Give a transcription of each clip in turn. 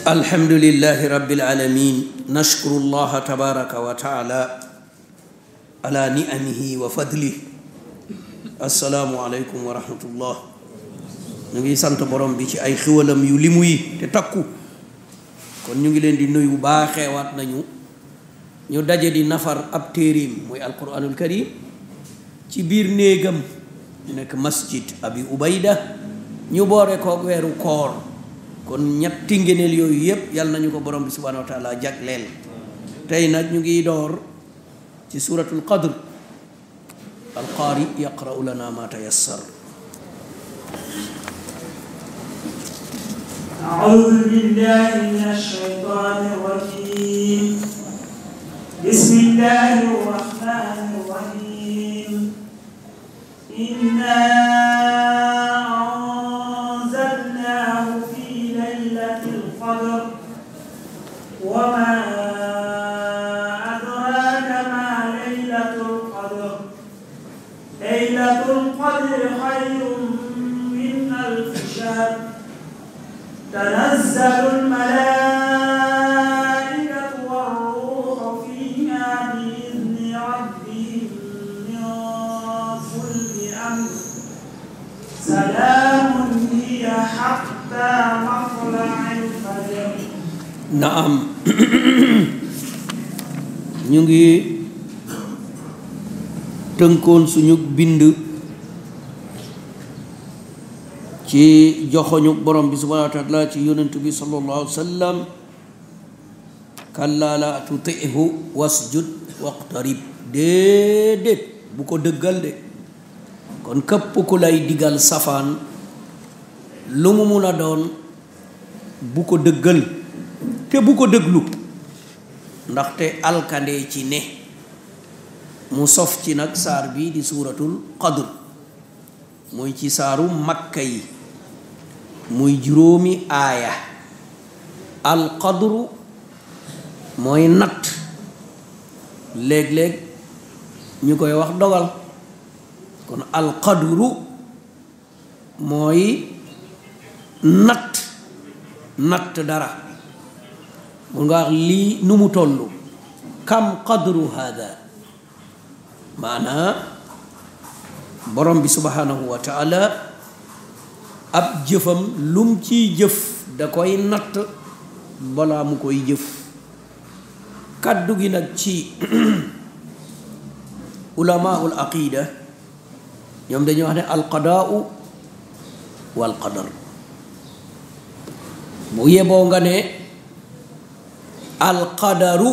الحمد لله رب العالمين نشكر الله تبارك وتعالى على نعمه وفضله السلام عليكم ورحمة الله ñu ngi sant borom bi ci ay xiwalam yu limu yi te takku kon ñu ngi leen di nuyu baaxeewaat nañu ñu daje di nafar ab téerim muy alquranul karim ci biir néegam nekk masjid abi ubayda ñu boore koog weeru koor kon ñetti ngëneel yooyu yépp yàlla nañu ko borom bi subhanahu wa taala jagleel tey nag ñu ngi door ci suratul qadr alqaari yaqra'u lana ma tayassar أعوذ بالله من الشيطان الرجيم بسم الله الرحمن الرحيم إنا أنزلناه في ليلة القدر وما أدراك ما ليلة القدر ليلة القدر خير من ألف شهر تنزل الملائكة والروح فيها بإذن ربهم من كل أمر سلام هي حتى مطلع الفجر naam ñu ngi tënkoon suñu bind ci joxoñu borom bi subhanahu wa taala ci yonent bi sallallahu alayhi wa sallam kallaa la tutihu wasjud waqtarib déedéet bu ko dëggal de kon képp ku lay digal safaan lu mu mun a doon bu ko dëggal te bu ko dëglu ndaxte alkande ci ne mu sof ci nag saar bi di suuratul qadr muy ci saaru makka yi muy juróomi aaya alqadru mooy natt léeg-léeg ñu koy wax dogal kon alqadru mooy natt natt dara mun nga wax lii nu mu toll kam qadru hada maanaa borom bi subhanahu wa taala ab jëfam lum ciy jëf da koy natt balaa mu koy jëf kàddu gi nag ci ulamaul aqida ñoom dañuy wax ne alqadaau wal qadar bu yeboo nga ne alqadaru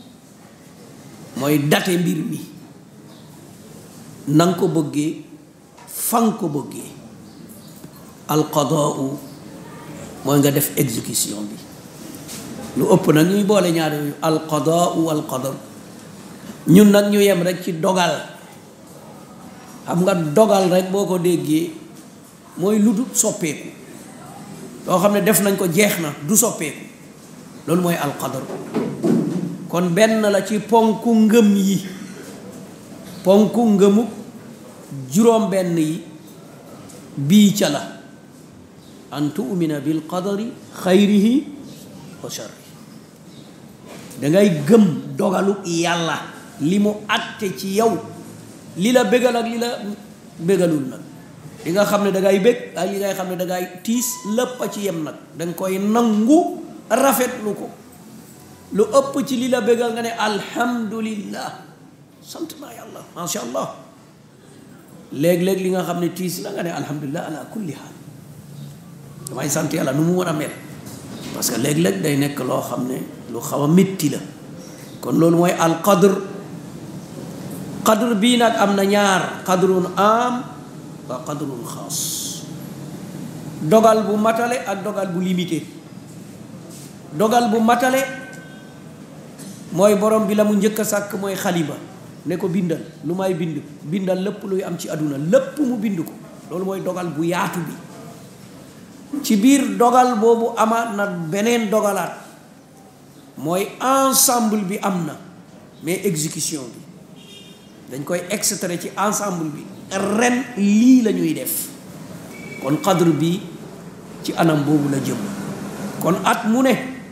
mooy date mbir mi nanga ko bëggee fan ko bëggee alqadaau mooy nga def exécution bi lu ëpp nag ñuy boole ñaar yooyu alqadaau walqadar ñun nag ñu yem rek ci dogal xam nga dogal rek boo ko déggee mooy lu du soppeeku loo xam ne def nañ ko jeex na du soppeeku loolu mooy alqadar kon benn la ci ponku ngëm yi ponku ngëmu juróom benn yi bii ca la an tu'mina bil qadari xayrihi wa sharri dangay gëm dogalu yàlla li mu àtte ci yow li la bégal ak li la bégalul nag li nga xam ne dangay bég ak li ngay xam ne dangay tiis lépp a ci yem nag danga koy nangu rafetlu ko lu ëpp ci li la bégal nga ne alhamdulillah sant naa yàlla masha allah léeg-léeg li nga xam ne tiis la nga ne alhamdulillah ala kulli haal damay sant yàlla nu mu war a mel parce que léeg-léeg day nekk loo xam ne lu xaw a métti la kon loolu mooy al qadr qadr bii nag am na ñaar qadrun am wa qadrun xaas dogal bu matale ak dogal bu limité dogal bu matale mooy borom bi la mu njëkk a sàkk mooy xalima ne ko bindal lu may bind bindal lépp luy am ci àdduna lépp mu bind ko loolu mooy dogal bu yaatu bi ci biir dogal boobu amaat na beneen dogalaat mooy ensemble bi am na mais exécution bi dañ koy extrait ci ensemble bi ren lii la ñuy def kon qadr bi ci anam boobu la jëm kon at mu ne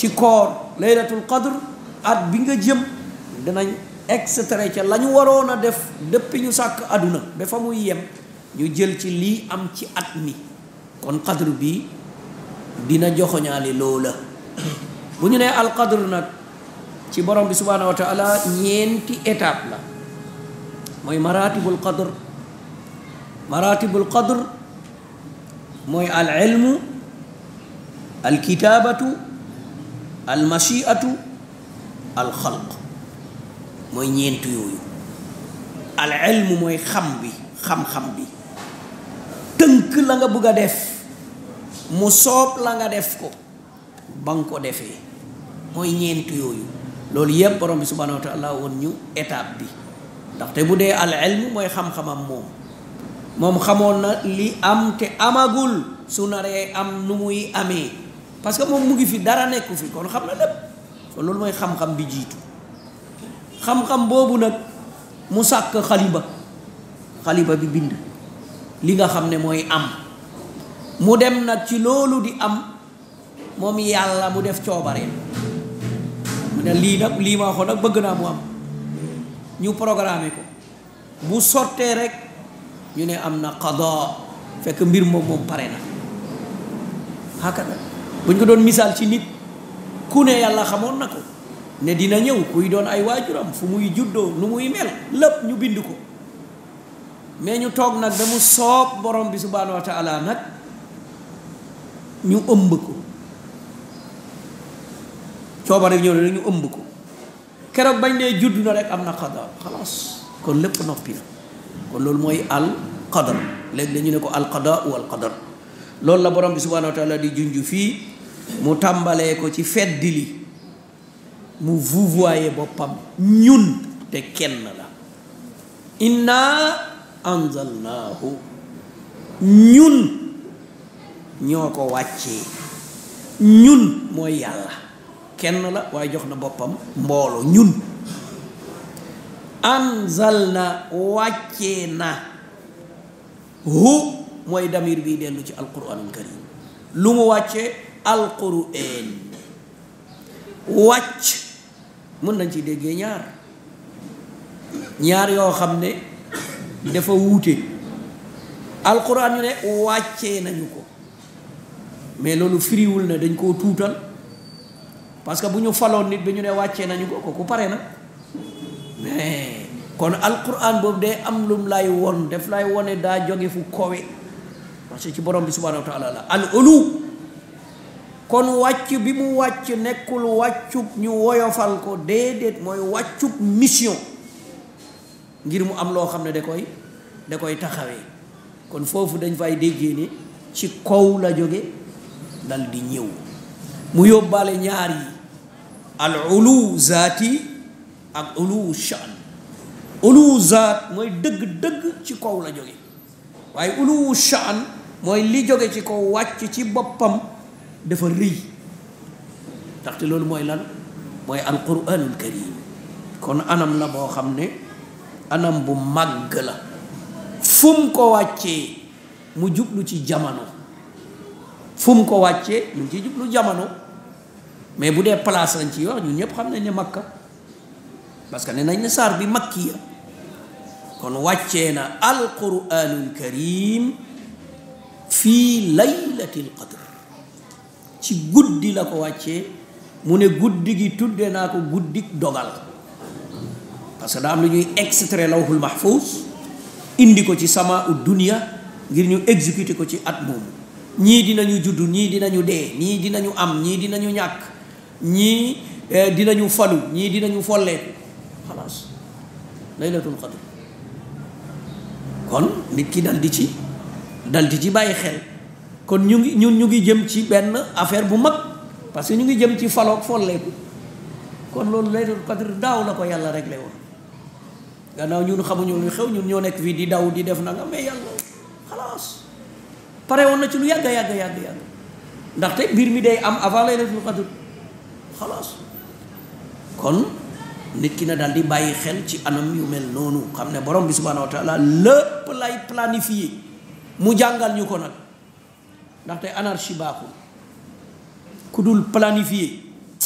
ci koor laylatul qadr at bi nga jëm dinañ extrait ca la ñu waroon a def depuis ñu sàkk àdduna ba fa muy yem ñu jël ci lii am ci at mi kon qadr bi dina joxoñaale loola bu ñu nee alqadr nag ci borom bi subhanahu wa taala ñeenti étape la mooy maratibul qadr maratibul qadr mooy al ilmu al kitaabatu al machiatu al xalq mooy ñeent yooyu al ilmu mooy xam bi xam-xam bi tënk la nga bëgg a def mu soob la nga def ko ba nga ko defee mooy ñeent yooyu loolu yëpp borom bi subhanahu wa taala woon ñu étape bi ndaxte bu dee al ilmu mooy xam-xamam moom moom xamoon na li am te amagul su naree am nu muy amee parce que moom mu ngi fi dara nekku fi kon xam na lépp kon loolu mooy xam-xam bi jiitu xam-xam boobu nag mu sàkk xaliba xaliba bi bind li nga xam ne mooy am mu dem nag ci loolu di am moom yàlla mu def coobareen mu ne lii nag lii ma waxoon nag bëgg naa mu am ñu programmé ko bu sottee rek ñu ne am na qada fekk mbir moom moom pare na hakada buñ ko doon misaal ci nit ku ne yàlla xamoon na ko ne dina ñëw kuy doon ay waajuram fu muy juddoo nu muy mel lépp ñu bind ko mais ñu toog nag ba mu soob borom bi subhanahu wa taala nag ñu ëmb ko coobare ñëw ne ñu ëmb ko keroog bañ ne judd na rek am na qada xalaas kon lépp noppi na kon loolu mooy al qadar léegi dañu ne ko al qada wal qadar loolu la borom bi subhanahu wa taala di junj fii mu tàmbalee ko ci feddi li mu vouvoyer boppam ñun te kenn la inna anzalnaahu ñun ñoo ko wàccee ñun mooy yàlla kenn la waaye jox na boppam mboolo ñun anzal na wàccee na hu mooy damir bi dellu ci alquranul karim lu mu wàccee alquran wàcc mën nañ ci déggee ñaar ñaar yoo xam ne dafa wuute alquran ñu ne wàccee nañu ko mais loolu firiwul ne dañ koo tuutal parce que bu ñu faloon nit bi ñu ne wàccee nañu ko kooku pare na mais kon alquran boobu day am lum lay won def lay wone daa jóge fu kowe parce que ci borom bi subhanahu wa taala la al ulu kon wàcc bi mu wàcc nekkul wàccub ñu woyofal ko déedéet mooy wàccub mission ngir mu am loo xam ne da koy da koy taxawee kon foofu dañ fay déggee ne ci kaw la jóge dal di ñëw mu yóbbaale ñaar yi al ulu zaati ak ulu shan ulu zaat mooy dëgg-dëgg ci kaw la jóge waaye ulu shan mooy li jóge ci kaw wàcc ci boppam dafa rëy ndaxte loolu mooy lan mooy alquranul karim kon anam la boo xam ne anam bu màgg la fu mu ko wàccee mu jublu ci jamono fu mu ko wàccee mu ci jublu jamono mais bu dee place lañ ci wax ñun ñëpp xam nañ ne makka parce que ne nañ ne saar bi makki ya kon wàccee na alquranul karim fii laylatil qadr ci guddi la ko wàccee mu ne guddi gi tudde naa ko guddik dogal parce que daa am lu ñuy extrait lawhul mahfuz indi ko ci sama u dunia ngir ñu exécuter ko ci at moomu ñii dinañu judd ñii dinañu dee ñii dinañu am ñii dinañu ñàkk ñii dinañu falu ñii dinañu folleeku xalaas laylatul qadr kon nit ki dal di ci dal di ci bàyyi xel kon ñu ngi ñun ñu ngi jëm ci benn affaire bu mag parce que ñu ngi jëm ci faloog folleeku kon loolu laylatul qadr daaw la ko yàlla réglé woon gannaaw ñun xamuñu lu xew ñun ñoo nekk fii di daw di def na nga mais yàlla xalaas pare woon na ci lu yàgg yàgg yàgg yàgg ndaxte mbir mi day am avant laylatul qadr xalaas kon nit ki na daal di bàyyi xel ci anam yu mel noonu xam ne borom bi subhanahu wa taala lépp lay planifié mu jàngal ñu ko nag ndaxte anarchie baaxul ku dul planifié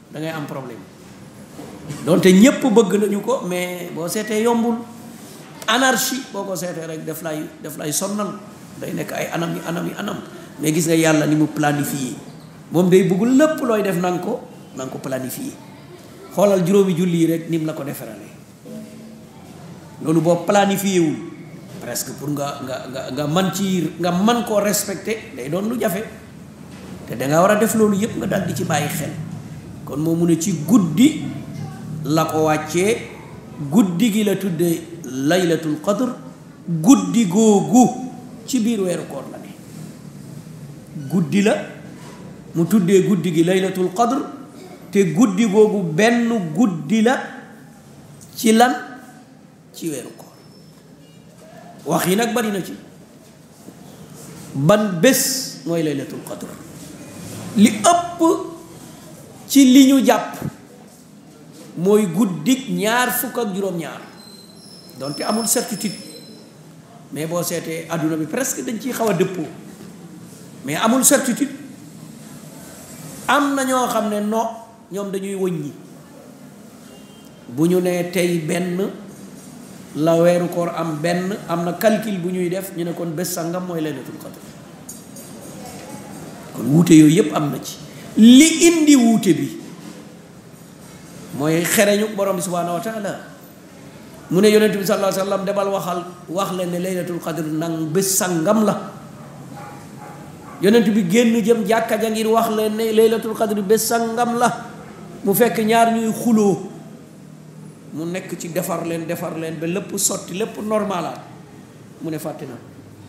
da ngay am problème donte ñépp bëgg nañu ko mais boo seetee yombul anarchie boo ko seetee rek daf lay daf lay sonnal day nekk ay anam yi anam yi anam mais gis nga yàlla ni mu planifié moom day bëgg lépp looy def na nga ko na nga ko planifié xoolal juróomi julli yi rek ni mu la ko deferalee loolu boo planifié wul presque pour nga nga nga nga man ci nga man koo respecté day doon lu jafe te danga war a def loolu yépp nga dal di ci bàyyi xel kon moo mu ne ci guddi la ko wàccee guddi gi la tuddee laylatul qadr guddi googu ci biir weeru koor la ne guddi la mu tuddee guddi gi laylatul qadr te guddi googu benn guddi la ci lan ci weeru koor wax yi nag bari na ci ban bés mooy laylatul qadr li ëpp ci li ñu jàpp mooy guddik ñaar fukk ak juróom-ñaar donte amul certitude mais boo seetee adduna bi presque dañ ciy xaw a dëppoo mais amul certitude am na ñoo xam ne no ñoom dañuy wëññi bu ñu nee tey benn la weeru koor am benn am na calcul bu ñuy def ñu ne kon bés sangam mooy laylatul qadr kon wuute yooyu yépp am na ci li indi wuute bi mooy xereñu borom bi subhaanahu wa taala mu ne yonent bi sallallahu alayhi wa sallam demal waxal wax leen ne laylatul qadr nang bés sangam la yonent bi génn jëm jàkka ja ngir wax leen ne laylatul qadr bés sangam la mu fekk ñaar ñuy xuloo mu nekk ci defar leen defar leen ba lépp sotti lépp normalaat mu ne fàtte na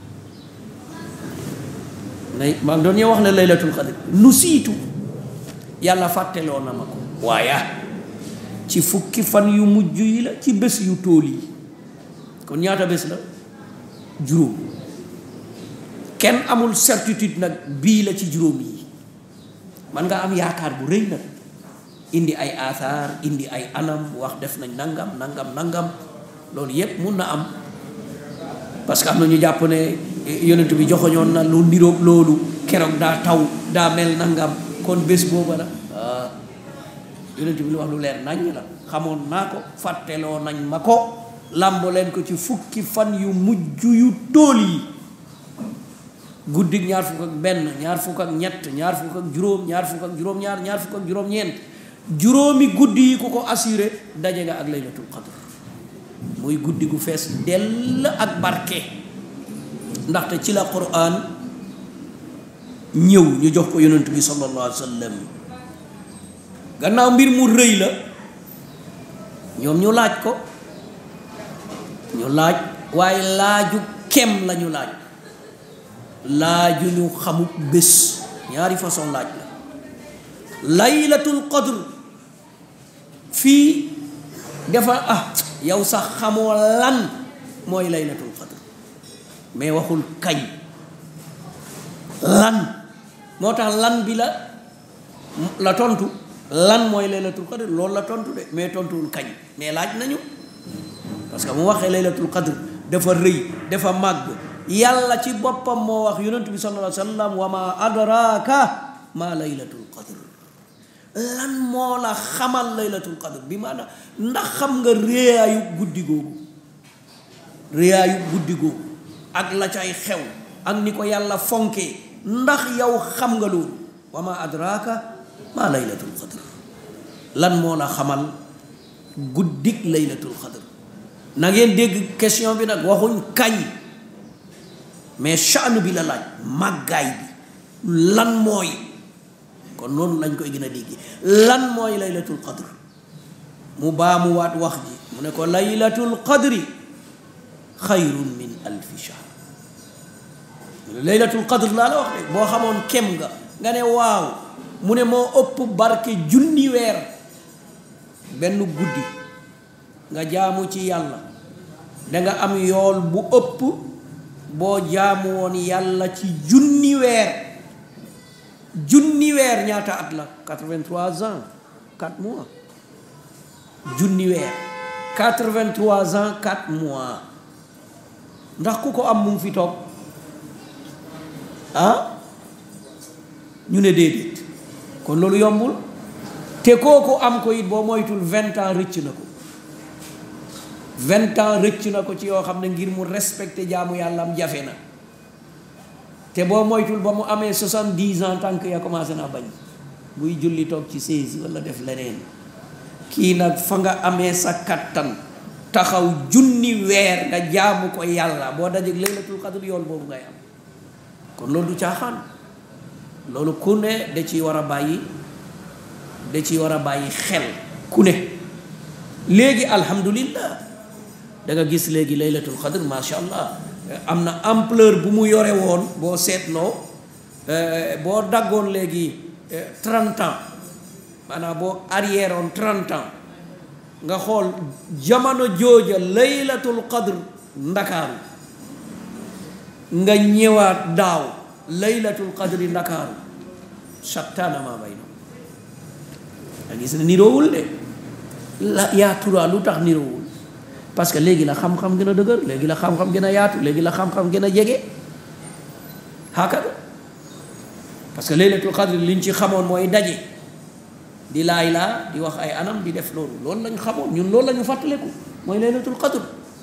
nay maa ngi doon ñoo wax ne laylatul qadr nu siitu yàlla fàtteloo na ma ko waaye ci fukki fan yu mujj yi la ci bés yu tóol yi kon ñaata bés la juróom kenn amul certitude nag bii la ci juróom yi man nga am yaakaar bu rëy nag indi ay athar indi ay anam wax def nañ nangam nangam nangam loolu yépp mun na am parce que am na ñu jàpp ne yonent bi joxoñoon na lu niroog loolu keroog daa taw daa mel nangam kon bés booba la ah yonent bi lu wax lu leer nañ la xamoon naa ko fàtteloo nañ ma ko làmb leen ko ci fukki fan yu mujj yu tóol yi guddig ñaar fukk ak benn ñaar fukk ak ñett ñaar fukk ak juróom ñaar fukk ak juróom-ñaar ñaar fukk ak juróom-ñeent juróomi guddi yi ku ko assuré daje nga ak laylatul qadr muy guddi gu fees dell ak barke ndaxte ci la quran ñëw ñu jox ko yonent bi sallallahu alayhi wa sallam gannaaw mbir mu rëy la ñoom ñu laaj ko ñu laaj waaye laaju kem la ñu laaj laaju ñu xamut bés ñaari façon laaj la laylatul qadr fii dafa ah yow sax xamoo lan mooy laylatul qadr mais waxul kañ lan moo tax lan bi la la tontu lan mooy laylatul qadr loolu la tontu de mais tontuwul kañ mais laaj nañu parce que mu waxee laylatul qadr dafa rëy dafa màgg yàlla ci boppam moo wax yonent bi sallallahu alayhi wa sallam wa ma adraka ma laylatul qadr lan moo la xamal laylatul qadr bi maanaam ndax xam nga réyaayu guddi googu réyaayu guddi googu ak la cay xew ak ni ko yàlla fonkee ndax yow xam nga loolu wa ma adraka ma laylatul qadr lan moo la xamal guddik laylatul qadr na ngeen dégg question bi nag waxuñ kañ mais sha'n bi la laaj màggaay bi lan mooy kon noonu lañ koy gën a dégg lan mooy laylatul qadr mu baamuwaat wax ji mu ne ko laylatul qadri xayrun min alfi shahr laylatul qadr laa la wax de boo xamoon kem nga nga ne waaw mu ne moo ëpp barke junni weer benn guddi nga jaamu ci yàlla danga am yool bu ëpp boo jaamu woon yàlla ci junni weer junni weer ñaata at la 83 ans 4 mois junni weer 83 ans 4 mois ndax ku ko am mu ngi fi toog ah ñu ne déedéet kon loolu yombul te kooku am ko it boo moytul vingt ans rëcc na ko vingt ans rëcc na ko ci yoo xam ne ngir mu respecté jaamu yàlla am jafe na te boo moytul ba mu amee soixante-dix ans tànk ya commencé naa bañ buy julli toog ci seize wala def leneen kii nag fa nga amee sa kattan taxaw junni weer nga jaamu ko yàlla boo dajeg laylatul qadr yool boobu ngay am kon loolu du caaxaan loolu ku ne da ciy war a bàyyi da ciy war a bàyyi xel ku ne léegi alhamdulillah da nga gis léegi laylatul qadr macha allah am na ampleur bu mu yore woon boo seetloo boo daggoon léegi trente ans maanaam boo arrière oon trente ans nga xool jamono jooja laylatul qadr ndakaaru nga ñëwaat daaw laylatul qadri ndakaaru shattaana maa bayna nga gis ne niroowul de la yaa turaa lu tax niroowul parce que léegi la xam-xam gën a dëgër léegi la xam-xam gën a yaatu léegi la xam-xam gën a jege hakada parce que laylatul qadr liñ ci xamoon mooy daje di laay laa di wax ay anam di def loolu loolu lañ xamoon ñun loolu la ñu fàttaleku mooy laylatul qadr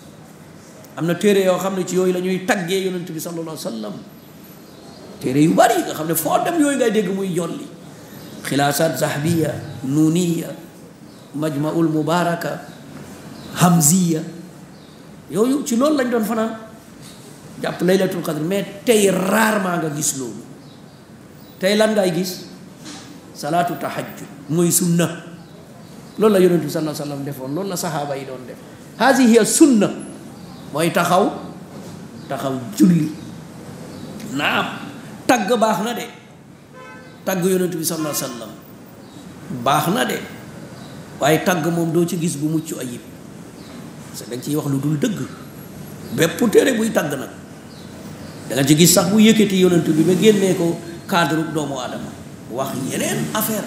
am na téere yoo xam ne ci yooyu la ñuy taggee yonent bi sallallahu alayhi wa sallam téere yu bari nga xam ne foo dem yooyu ngay dégg muy jolli xilaasaat zahbiya nuuniya majmaul mubaraka hamziya yooyu ci loolu lañ doon fanaan jàpp laylatul qadr mais tey rarement nga gis loolu tey lan ngay gis salaatu tahajjud mooy sunna loolu la yonent bi sallallahu alayhi wa sallam defoon loolu la saxaaba yi doon def haasi hiya sunna mooy taxaw taxaw julli naam tagg baax na de tagg yonent bi sallallahu alayhi wa sallam baax na de waaye tagg moom doo ci gis bu mucc ayib parce que dañ ciy wax lu dul dëgg bépp téere buy tagg nag da nga ci gis sax bu yëkkati yonent bi ba génnee ko cadre doomu aadama wax yeneen affaire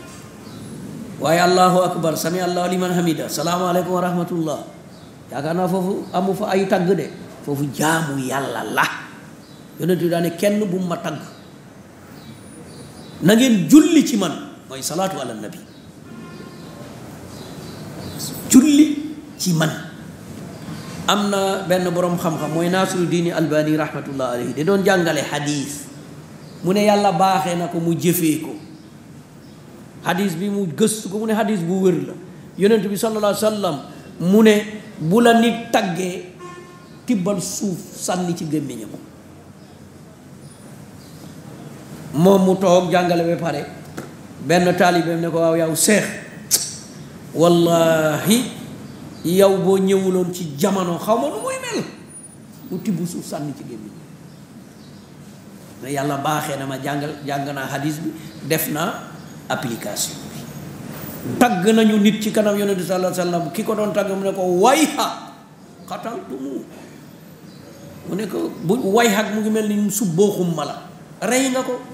waaye allahu akbar sami allahu liman hamida salaamaaleykum wa rahmatullah yaakaar naa foofu amu fa ay tagg de foofu jaamu yàlla la yonent bi daane kenn bu ma tagg na ngeen julli ci man mooy salaatu ala nabi julli ci man am na benn boroom xam-xam mooy naasiru diini albani rahmatullah alayhi da doon jàngale xadiis mu ne yàlla baaxee na ko mu jëfee ko xadiis bi mu gëstu ko mu ne xadiis bu wér la yonent bi sallallahu alayhi wa sallam mu ne bu la nit taggee tibbal suuf sànni ci gémmiñam moom mu toog jàngale ba pare benn taalibeem ne ko waaw yow seex wallahi yow boo ñëwuloon ci jamono xaw ma nu muy mel mu tibb suuf sànni ci gémmiñ ne yàlla baaxee na ma jàngal jàng naa hadis bi def naa application bi tagg nañu nit ci kanam yonent bi sallallahu alayhi wa sallam ki ko doon tagg mu ne ko wayha xataltumu mu ne ko bu wayha mu ngi mel ni subbooxum ma la rey nga ko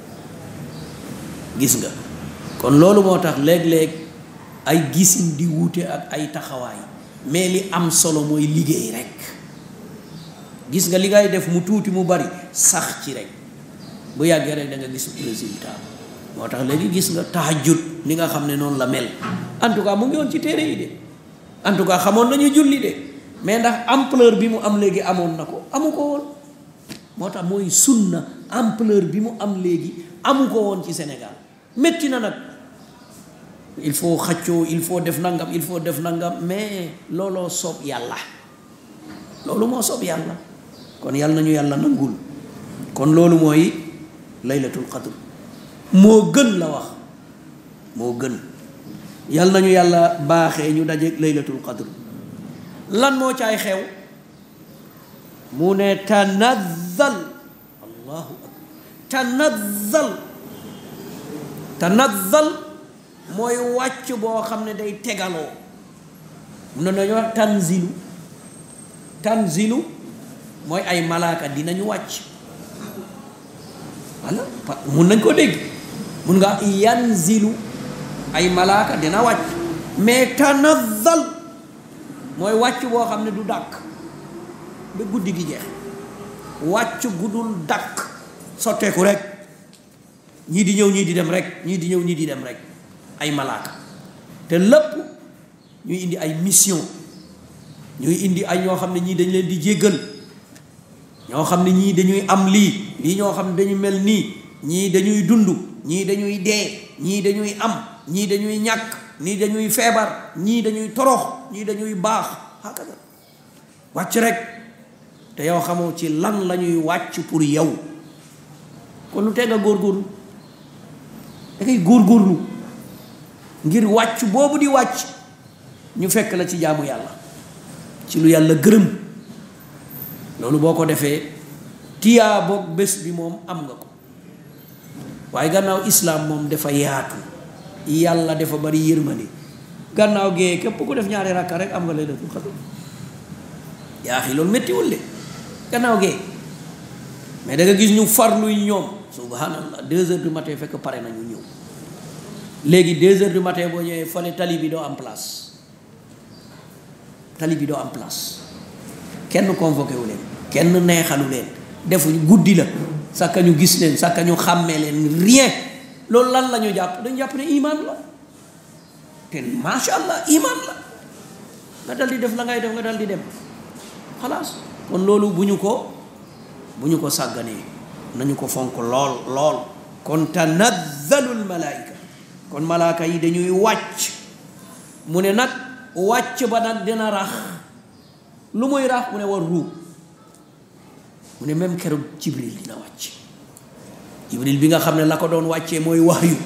gis nga kon loolu moo tax léeg-léeg ay gisin di wuute ak ay taxawaay mais li am solo mooy liggéey rek gis nga li ngay def mu tuuti mu bari sax ci rek bu yàggee rek da nga gis résultat moo tax léegi gis nga tahajjud ni nga xam ne noonu la mel en tout cas mu ngi woon ci téere yi de en tout cas xamoon nañu julli de mais ndax ampleur bi mu am léegi amoon na ko amu ko woon moo tax mooy sunna ampleur bi mu am léegi amu ko woon ci Sénégal métti na nag il faut xaccoo il faut def nangam il faut def nangam mais looloo soob yàlla loolu moo soob yàlla kon yàlla nañu yàlla nangul kon loolu mooy laylatul qadr moo gën la wax moo gën yàlla nañu yàlla baaxee ñu dajeeg laylatul qadr lan moo caay xew mu ne tanazzal allahu akbar tanazzal tanazzal mooy wàcc boo xam ne day tegaloo mun na nañu wax tanzilu tanzilu mooy ay malaaka dinañu wàcc walla mun nañ ko dégg mun nga yanzilu ay malaaka dina wàcc mais tanazzal mooy wàcc boo xam ne du dàkk ba guddi gi jeex wàcc guddul dàkk sotteeku rek ñii di ñëw ñii di dem rek ñii di ñëw ñii di dem rek ay malaaka te lépp ñuy indi ay mission ñuy indi ay ñoo xam ne ñii dañ leen di jéggal ñoo xam ne ñii dañuy am lii lii ñoo xam ne dañu mel nii ñii dañuy dund ñii dañuy dee ñii dañuy am ñii dañuy ñàkk ñii dañuy feebar ñii dañuy torox ñii dañuy baax hakada wàcc rek te yow xamoo ci lan la ñuy wàcc pour yow kon lu teg a góorgóorlu da ngay góorgóorlu ngir wàcc boobu di wàcc ñu fekk la ci jaamu yàlla ci lu yàlla gërëm loolu boo ko defee tiyaa boog bés bi moom am nga ko waaye gannaaw islaam moom dafa yaatu yàlla dafa bari yërmande gannaaw gee képp ku def ñaari rakka rek am nga laylatul xadr yaa xi loolu méttiwul de gannaaw gee mais da nga gis ñu farluy ñoom subhanallah deux heures du matin fekk pare nañu ñëw léegi deux heures du matin boo ñëwee fale tali bi doo am place tali bi doo am place kenn convoqué wu leen kenn neexalu leen defuñu guddi la sàkka ñu gis leen sàkka ñu xàmmee leen rien loolu lan la ñu jàpp dañu jàpp ne iman la te macha allah iman la nga dal di def la ngay def nga dal di dem xalaas kon loolu bu ñu ko bu ñu ko sàgganee nañu ko fonk lool lool kon tanazzalul malaayika kon malaaka yi dañuy wàcc mu ne nag wàcc ba nag dina rax lu muy rax mu ne war ruub mu ne même keroog jibril dina wàcc jibril bi nga xam ne la ko doon wàccee mooy waxyu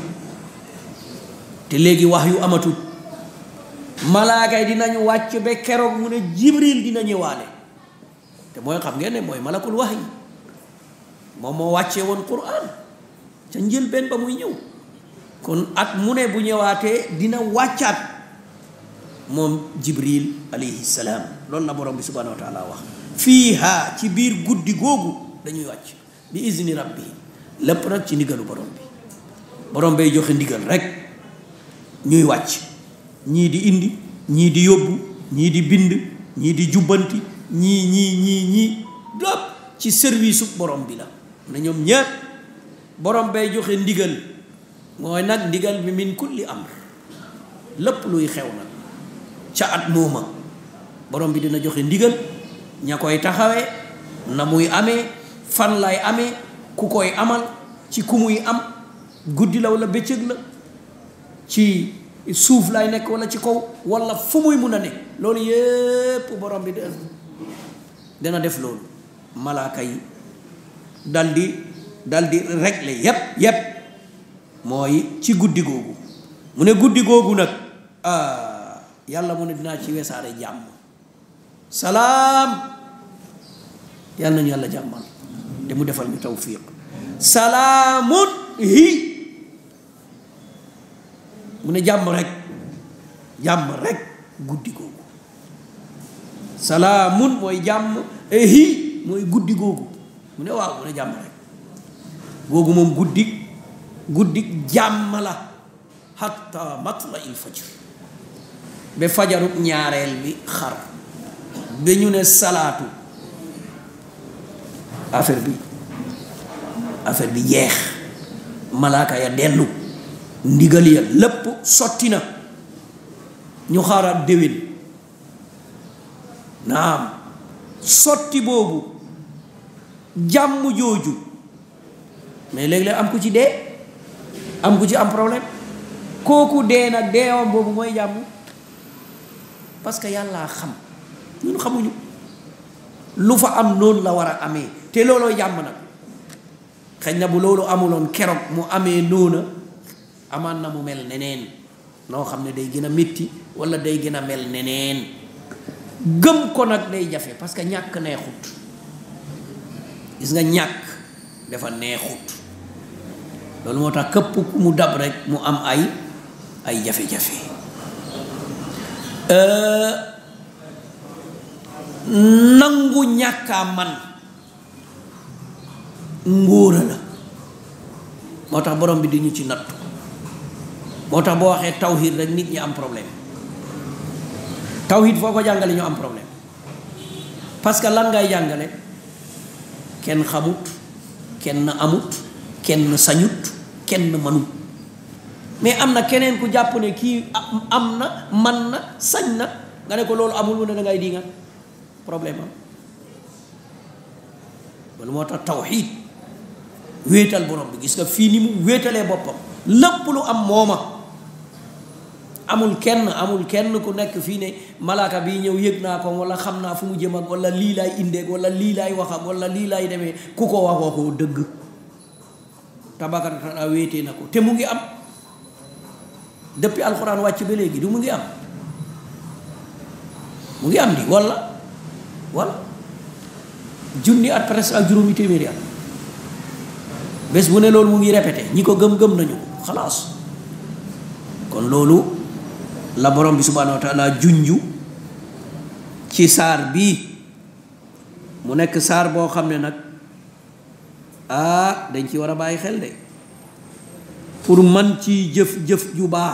te léegi waxyu amatul malaaka yi dinañu wàcc ba keroog mu ne jibril dina ñëwaale te mooy xam ngeen ne mooy malakul waxyi moom moo wàccee woon quran ca njëlbeen ba muy ñëw kon at mu ne bu ñëwaatee dina wàccaat moom jibril alayhi salaam loolu la borom bi subhanahu wa taala wax fiiha ci biir guddi googu dañuy wàcc bi izni rabbi lépp nag ci ndigalu borom bi borom bay joxe ndigal rek ñuy wàcc ñii di indi ñii di yóbbu ñii di bind ñii di jubbanti ñii ñii ñii ñii lépp ci service borom bi la na ñoom ñépp borom bay joxe ndigal mooy nag ndigal bi min kulli amr lépp luy xew nag ca at mooma borom bi dina joxe ndigal ña koy taxawee na muy amee fan lay amee ku koy amal ci ku muy am guddi la wala bëccëg la ci suuf lay nekk wala ci kaw wala fu muy mun a ne loolu yépp borom bi dana def loolu malaaka yi dal di dal di régler yépp yépp mooy ci guddi googu mu ne guddi googu nag ah yàlla mu ne dinaa ci wesaare jàmm salaam yàlla nañu yàlla jàmmal te mu defal ñu tawfiq salaamun hi mu ne jàmm rek jàmm rek guddi googu salaamun mooy jàmm hi mooy guddi googu mu ne waaw mu ne jàmm rek googu moom guddi guddi jàmm la hatta matla il fajr ba fajarub ñaareel bi xar ba ñu ne salaatu affaire bi affaire bi jeex malaaka ya dellu ndigal ya lépp sotti na ñu xaaraat déwén naam sotti boobu jàmm jooju mais léeg-léeg am ku ci dee am ku ci am problème kooku dee nag deewam boobu mooy jàmm parce que yàllaa xam ñun xamuñu lu fa am noonu la war a amee te looloo jàmm nag xëy na bu loolu amuloon keroog mu amee noona amaan na mu mel neneen noo xam ne day gën a métti wala day gën a mel neneen gëm ko nag day jafe parce que ñàkk neexut gis nga ñàkk dafa neexut loolu moo tax këpp ku mu dab rek mu am ay ay jafe-jafe nangu ñàkkaa man ngóora la moo tax borom bi di ñu ci nattu moo tax boo waxee tawhid rek nit ñi am problème tawhid foo ko jàngale ñu am problème parce que lan ngay jàngale kenn xamut kenn amut kenn sañut kenn manut mais am na keneen ku jàpp ne kii am na man na sañ na nga ne ko loolu amul mu ne da ngay di nga problème am loolu moo tax tawxiid wéetal borom bi gis nga fii ni mu wéetalee boppam lépp lu am mooma amul kenn amul kenn ku nekk fii ne malaaka bi ñëw yëg naa ko wala xam naa fu mu jëm ak wala lii laay indeeg wala lii laay wax ak wala lii laay demee ku ko wax waxoo dëgg tabakata wéetee na ko te mu ngi am depuis alxuraan wàcc ba léegi du mu ngi am mu ngi am di wala wala junni at presque ak juróomi téeméeri at bés bu ne loolu mu ngi répété ñi ko gëm-gëm nañu ko xalaas kon loolu la borom bi subhanahu wa taala junju ci saar bii mu nekk saar boo xam ne nag ah dañ ci war a bàyyi xel de pour man ci jëf-jëf ju baax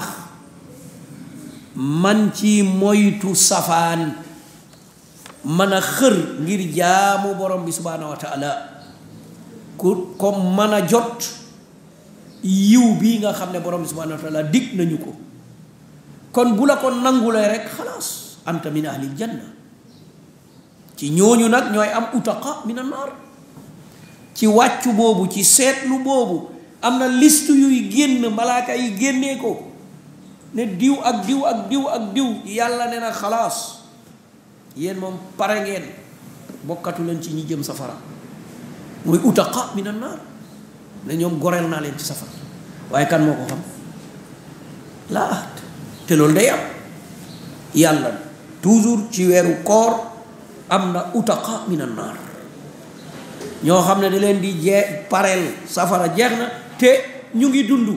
man ci moytu safaan mën a xër ngir jaamu borom bi subhanahu wa taala ku comme mën a jot yiw bii nga xam ne borom bi subhanahu wa taala dig nañu ko kon bu la ko nangulee rek xalaas anta min ahlil janna ci ñooñu nag ñooy am utaqa min annaar ci wàccu boobu ci seetlu boobu am na liste yuy génn malaaka yi génnee ko ne diw ak diw ak diw ak diw yàlla ne na xalaas yéen moom pare ngeen bokkatu leen ci ñi jëm safara mooy utaqa min annaar ne ñoom goreel naa leen ci safara waaye kan moo ko xam laa ahad te loolu day am yàlla toujours ci weeru koor am na utaqa min annaar ñoo xam ne da leen di jee pareel safara jeex na te ñu ngi dund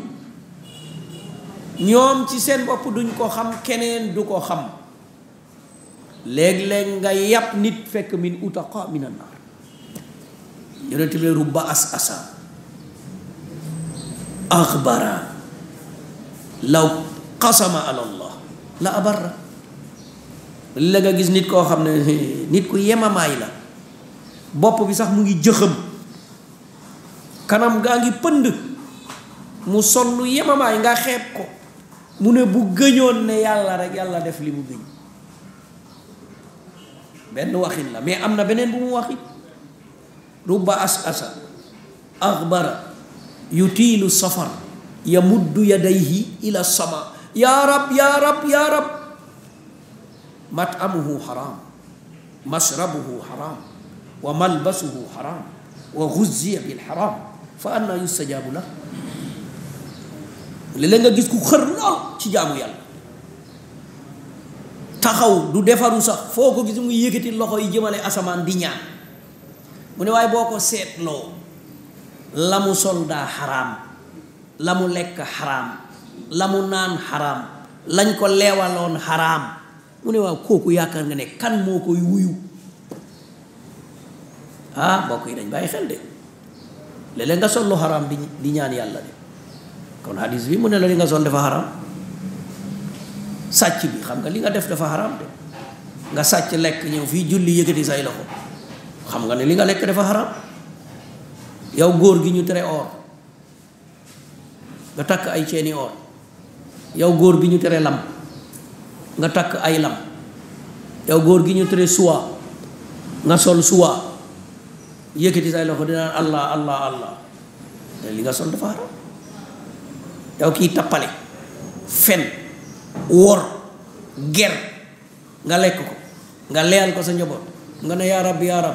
ñoom ci seen bopp duñ ko xam keneen du ko xam léeg-léeg nga yàpp nit fekk min utaqa min annaar yonent bi rubba as asa axbara law qasama ala allah la abarra la nga gis nit koo xam ne nit ku yemamaay la bopp bi sax mu ngi jëxëm kanam gaa ngi pënd mu sol lu yemamaay nga xeeb ko mu ne bu gëñoon ne yàlla rek yàlla def li mu gëñ benn waxin la mais am na beneen bu mu waxit rubba as asa axbara yutiilu safar yamuddu yadayhi ila sama yaa rab yaa rab yaa rab matamuhu haram mashrabuhu haram wa malbasuhu haram wa guzziya bil haram fa anna yustajabu la léeg-léeg nga gis ku xër lool ci jaamu yàlla taxaw du defaru sax foo ko gis mu yëkkati loxo yi jëmale asamaan di ñaan mu ne waaye boo ko seetloo la mu sol daa xaraam la mu lekk xaraam la mu naan xaraam lañ ko leewaloon xaraam mu ne waaw kooku yaakaar nga ne kan moo koy wuyu ah mbokk yi dañ bàyyi xel de léeg-léeg nga sol lu xaraam di di ñaan yàlla de kon hadis bi mu ne la li nga sol dafa xaraam sàcc bi xam nga li nga def dafa xaraam de nga sàcc lekk ñëw fii julli yëkkati say loxo xam nga ne li nga lekk dafa xaraam yow góor gi ñu tere or nga takk ay ceeni or yow góor bi ñu tere lam nga takk ay lam yow góor gi ñu tere suwa nga sol suwa yëkkati say loxo dinaan allah allah allah te li nga sol dafa xaraam yow kii tappale fen wor ger nga lekk ko nga leyal ko sa njaboot nga ne yaa rab yaa rab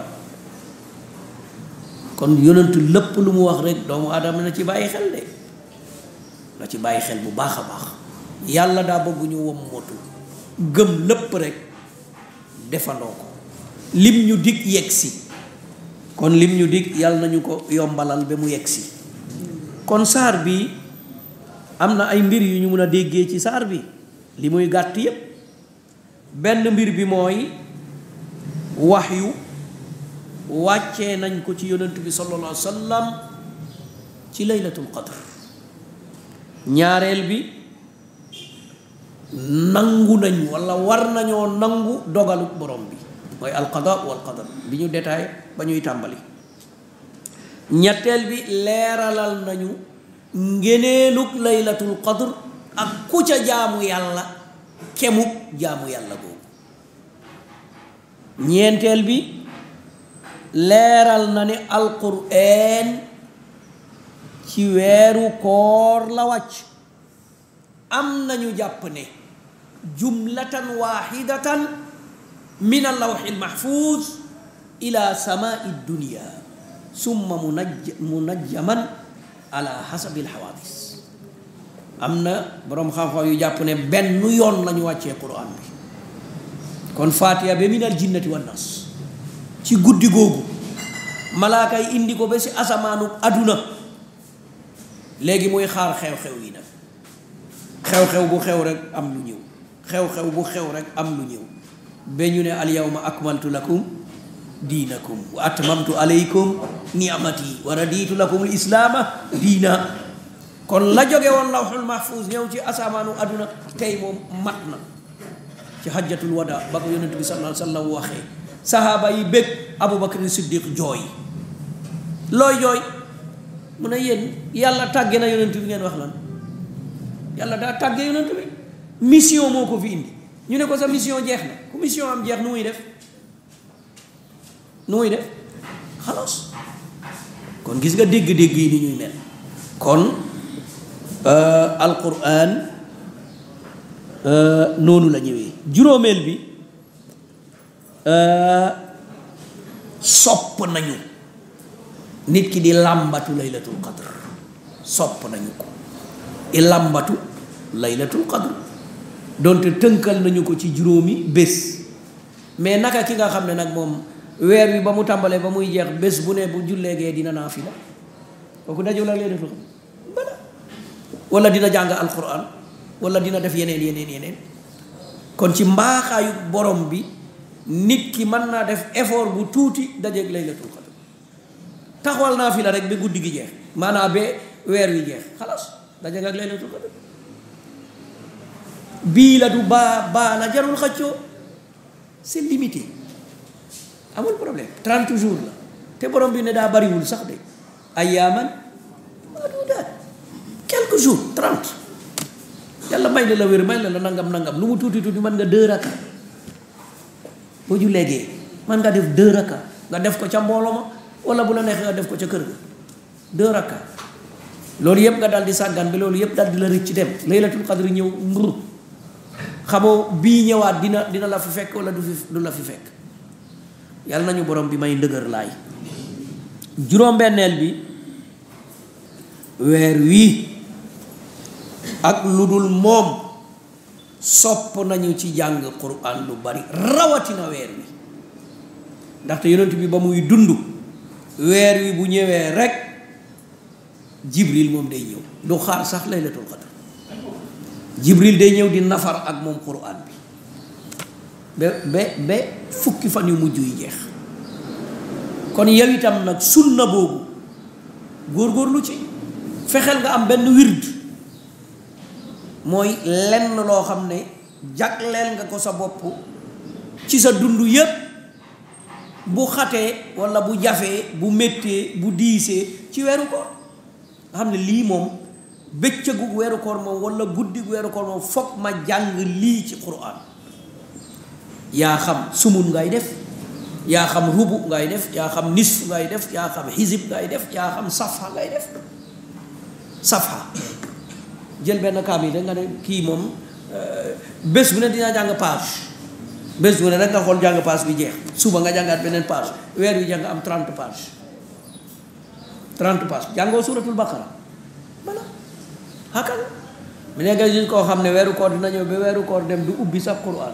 kon yonentu lépp lu mu wax rek doomu aadama na ci bàyyi xel de na ci bàyyi xel bu baax a baax yàlla daa bëgg ñu wom motu gëm lépp rek defandoo ko lim ñu dig yegg si kon lim ñu dig yàlla nañu ko yombalal ba mu yegg si kon saar bi am na ay mbir yu ñu mun a déggee ci saar bi li muy gàtt yépp benn mbir bi mooy wax yu wàccee nañ ko ci yonent bi sallallahu alayhi wa sallam ci laylatul qadr ñaareel bi nangu nañ wala war nañoo nangu dogalu borom bi mooy alqada wal qadar bi ñu détaillé ba ñuy tàmbali ñetteel bi leeralal nañu ngeneelug laylatul qadr ak ku ca jaamu yàlla kemuk jaamu yàlla boobu ñeenteel bi leeral na ne alqur'an ci weeru koor la wàcc am nañu jàpp ne jumlatan waxidatan min allawxi almaxfuuz ila samaai dunia summa munaj munajjaman ala xasabi alxawaadis am na boroom xam-xam yu jàpp ne benn yoon la ñu wàccee quran bi kon fatiha ba minal jinnati wan nas ci guddi googu malaaka yi indi ko ba si asamaanu aduna léegi muy xaar xew-xew yi nag xew-xew bu xew rek am lu ñëw xew-xew bu xew rek am lu ñëw ba ñu ne al yawma akmaltu lakum diinakum wa atmamtu alaykum ni'mati wa raditu lakum al islaama diina kon la jóge woon lawxul mahfuz ñëw ci asamaanu aduna tey moom mat na ci hajjatul wada ba ko yonent bi sallallahu alayhi wa sallam waxee sahaaba yi bég abubakar siddiq jooy looy jooy mu ne yéen yàlla tàgge na yonent bi ngeen wax lan yàlla daa tàgge yonent bi mission moo ko fi indi ñu ne ko sa mission jeex na ku mission am jeex nu muy def nu muy def xalaas kon gis nga dégg-dégg yi ni ñuy mel kon alquran noonu la ñëwee juróomeel bi sopp nañu nit ki di làmbatu laylatul qadr sopp nañu ko i làmbatu laylatul qadr donte tënkal nañu ko ci juróomi bés mais naka ki nga xam ne nag moom weer wi ba mu tàmbalee ba muy jeex bés bu ne bu julleegee dina naafila kooku dajul ak laylatul qadr bala wala dina jàng alquran wala dina def yeneen yeneen yeneen kon ci mbaaxaayu borom bi nit ki mën naa def effort bu tuuti dajeeg laylatul qadr taxawal naa fi la rek ba guddi gi jeex maanaam ba weer wi jeex xalaas dajeeg ak laylatul qadr bii la du baa baa la jarul xëccoo c'est limité amul problème 30 jours la te borom bi ne daa bariwul sax de ayyaaman maaduudaat quelques jours 30 yàlla may la la wér may la la nangam nangam lu mu tuuti tuuti mën nga deux raka boo ju léegee mën nga def deux raka nga def ko ca mbooloo ma wala bu la neexee nga def ko ca kër ga deux raka loolu yëpp nga daal di sàggan bi loolu yëpp daal di la rëcc dem laylatul qadri ñëw mbur xamoo bii ñëwaat dina dina la fi fekk wala du fi du la fi fekk yàlla nañu borom bi may ndëgër laay juróom-benneel bi weer wii ak lu dul moom sopp nañu ci jàng quran lu bari rawatina weer wi ndaxte yonent bi ba muy dund weer wi bu ñëwee rek jibril moom day ñëw du xaar sax laylatul qadr jibril day ñëw di nafar ak moom quran bi ba ba ba fukki fan yu mujj yi jeex kon yow itam nag sunna boobu góorgóorlu ci fexeel nga am benn wird mooy lenn loo xam ne jagleel nga ko sa bopp ci sa dund yépp bu xatee walla bu jafee bu méttee bu diisee ci weeru koor nga xam ne lii moom bëccëgu weeru koor moom walla guddi weeru koor moom foog ma jàng lii ci quraan yaa xam sumun ngay def yaa xam rubu ngay def yaa xam nisf ngay def yaa xam xisib ngay def yaa xam safha ngay def safha jël benn kaamil rek nga ne kii moom bés bu ne dinaa jàng page bés bu ne rek nga xool jàng page bi jeex suba nga jàngaat beneen page weer wi jàng am 30 page 30 page jàngoo suratul baqara voilà xakal mu ne nga gis koo xam ne weeru koor dina ñëw ba weeru koor dem du ubbi sax quran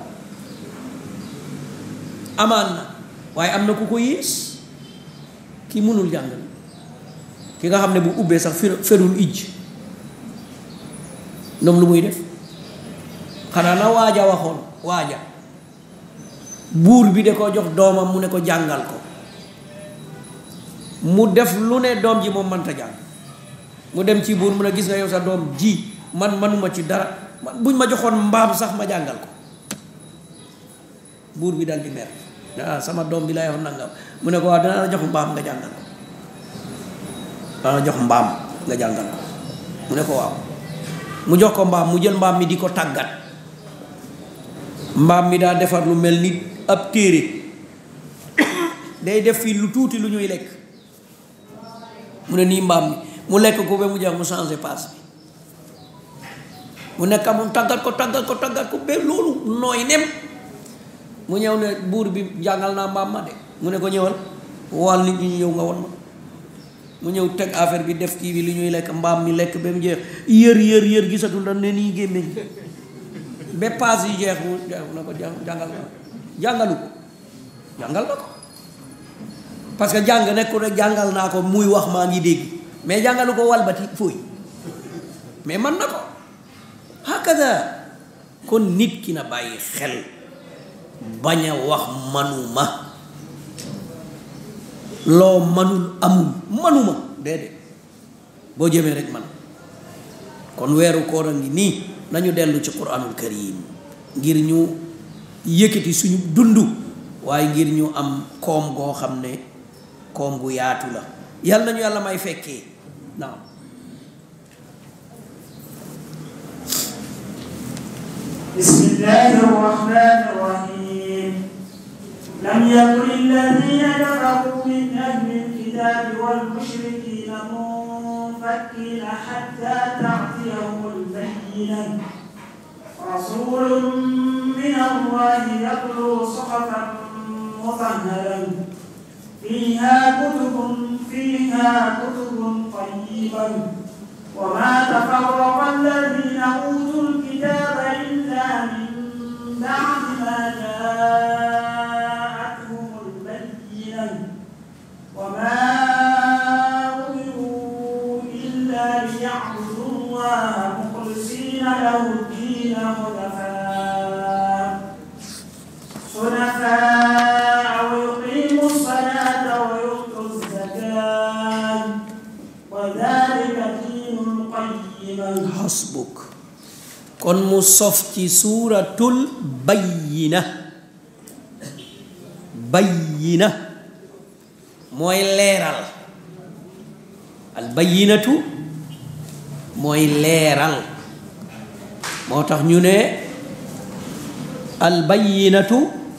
amaan na waaye am na ku ko yées ki mënul jàng ki nga xam ne bu ubbee sax ferul ijj ñoom lu muy def xanaa na waaja waxoon waaja buur bi de ko jox doomam mu ne ko jàngal ko mu def lu ne doom ji moom mënta jàng mu dem ci buur mu ne gis nga yow sa doom ji man manuma ci dara buñ ma joxoon mbaam sax ma jàngal ko buur bi dal di mer ah sama doom bi lay wax nangam mu ne ko waaw danaa la jox mbaam nga jàngal ko danaa la jox mbaam nga jàngal ko mu ne ko waaw mu jox ko mbaam mu jël mbaam mi di ko tàggat mbaam mi daa defar lu mel ni ab téere day def fii lu tuuti lu ñuy lekk mu ne nii mbaam mi mu lekk ko ba mu jeex mu changé paas bi mu nekk moom tàggat ko tàggat ko tàggat ko ba loolu nooy nem mu ñëw ne buur bi jàngal naa mbaam ma de mu ne ko ñëwal wal nit ñi ñu ñëw nga won ma mu ñëw teg affaire bi def kii bi li ñuy lekk mbaam mi lekk ba mu jeex yër yër yër gisatul da ne nii gémmiñ ba paas yi jeex mu na ko jàngal na jàngalu ko jàngal na ko parce que jàng nekku rek jàngal naa ko muy wax maa ngi dégg mais jàngalu ko walbati fooy mais man na ko hakada kon nit ki na bàyyi xel bañ a wax manuma loo manul amul manuma déedéet boo jëmee rek man kon weeru koor a ngi nii nañu dellu ci quranul karim ngir ñu yëkkati suñu dund waaye ngir ñu am koom goo xam ne koom gu yaatu la yàlla nañu yàlla may fekkee naam بسم الله الرحمن الرحيم لم يكن الذين كفروا من أهل الكتاب والمشركين منفكين حتى تأتيهم البينة رسول من الله يتلو صحفا مطهرا فيها كتب فيها كتب طيبة وما تفرق الذين أوتوا الكتاب إلا من بعد ما جاءتهم البينة وما أمروا إلا ليعبدوا الله مخلصين له الدين حنفاء حنفاء ويقيموا الصلاة ويؤتوا الزكاة وذلك دين القيمة xasbuk kon mu sof ci suuratul bayyina bayyina mooy leeral al bayyinatu mooy leeral moo tax ñu ne al bayyinatu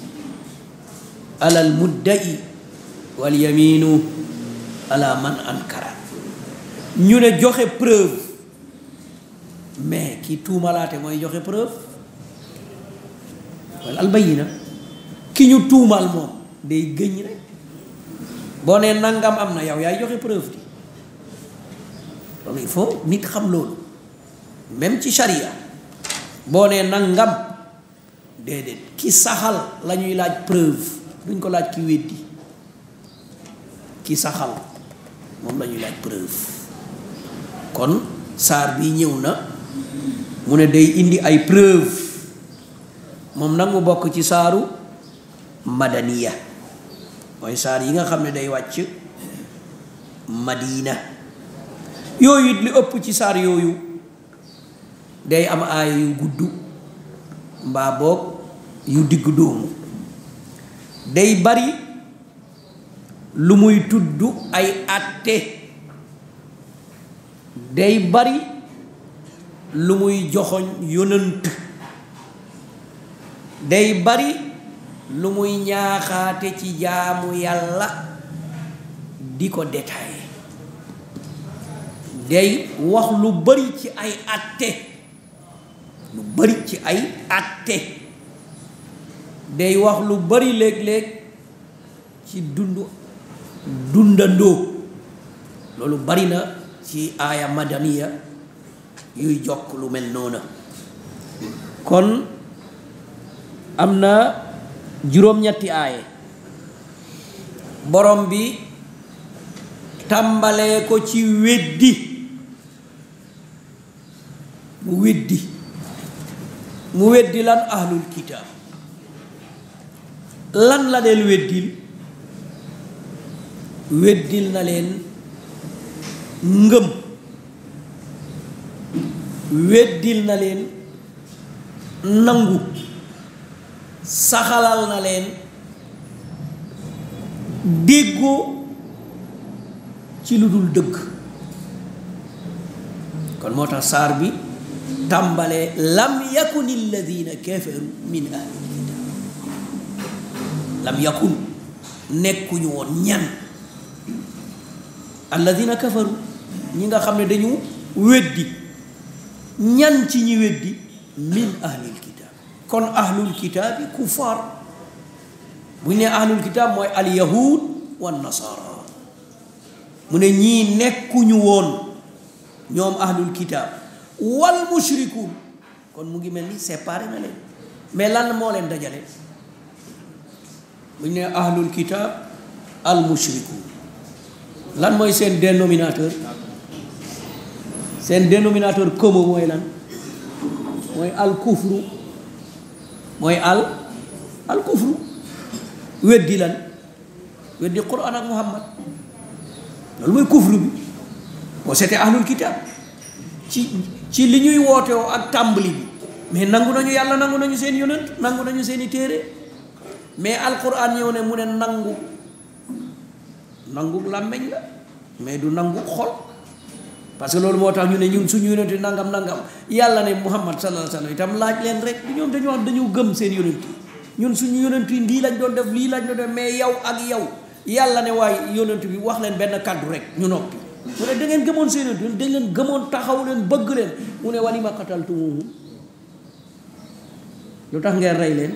alal muddai wal yaminu ala man ankara ñu ne joxe preuve mais ki tuumalaate mooy joxe preuve wala albayina ki ñu tuumal moom day gëñ rek boo nee nangam am na yow yaay joxe preuve bi loolu il faut nit xam loolu même ci sharia boo nee nangam déedéet ki saxal la ñuy laaj preuve duñ ko laaj ki weddi ki saxal moom la ñuy laaj preuve kon saar bi ñëw na mu ne day indi ay preuve moom nag mu bokk ci saaru madaniya mooy saar yi nga xam ne day wàcc madina yooyu it li ëpp ci saar yooyu day am aaya yu gudd mbaa boog yu digg dóomu day bari lu muy tudd ay àtte day bari lu muy joxoñ yonant day bari lu muy ñaaxaate ci jaamu yàlla di ko détaillé day wax lu bari ci ay atte lu bari ci ay atte day wax lu bari léeg-léeg ci dund dundandoo loolu bari na ci aaya madaniya yuy jokk lu mel noona kon am na juróom-ñetti aaye borom bi tàmbalee ko ci weddi mu weddi mu weddi lan ahlul kitaab lan la leen weddil weddil na leen ngëm weddil na leen nangu saxalal na leen déggoo ci lu dul dëgg kon moo tax saar bi tàmbalee lam yakun alladina kafaru min ahli kitab lam yakun nekkuñu woon ñan alladina kafaru ñi nga xam ne dañu weddi ñan ci ñi weddi min ahlil kitab kon ahlul kitaabi kuffar bu ñu nee ahlul kitaab mooy al yahud wa nasara mu ne ñii nekkuñu woon ñoom ahlul kitaab wal mushrikuun kon mu ngi mel ni séparé na leen mais lan moo leen dajale bu ñu nee ahlul kitaab al mushrikuun lan mooy seen dénominateur seen dénominateur commun mooy lan mooy al kufru mooy al al kufru weddi lan weddi quran ak muhammad loolu mooy kufru bi boo seetee ahlul kitab ci ci li ñuy wootewoo ak tàmbali bi mais nangu nañu yàlla nangu nañu seen yonent nangu nañu seeni téere mais alquran ñëw ne mu ne nangu nangu làmmeñ la mais du nangu xol parce que loolu moo tax ñu ne ñun suñu yonent nangam nangam yàlla ne muhammad sallallahu alayhi wa sallam itam laaj leen rek ñoom dañu wax dañu gëm seen yonent yi ñun suñu yonent yi lii lañ doon def lii lañ doon def mais yow ak yow yàlla ne waaye yonent bi wax leen benn kàddu rek ñu noppi mu ne da ngeen gëmoon seen yonent da ngeen gëmoon taxaw leen bëgg leen mu ne walima qataltumuhum lu tax ngeen rey leen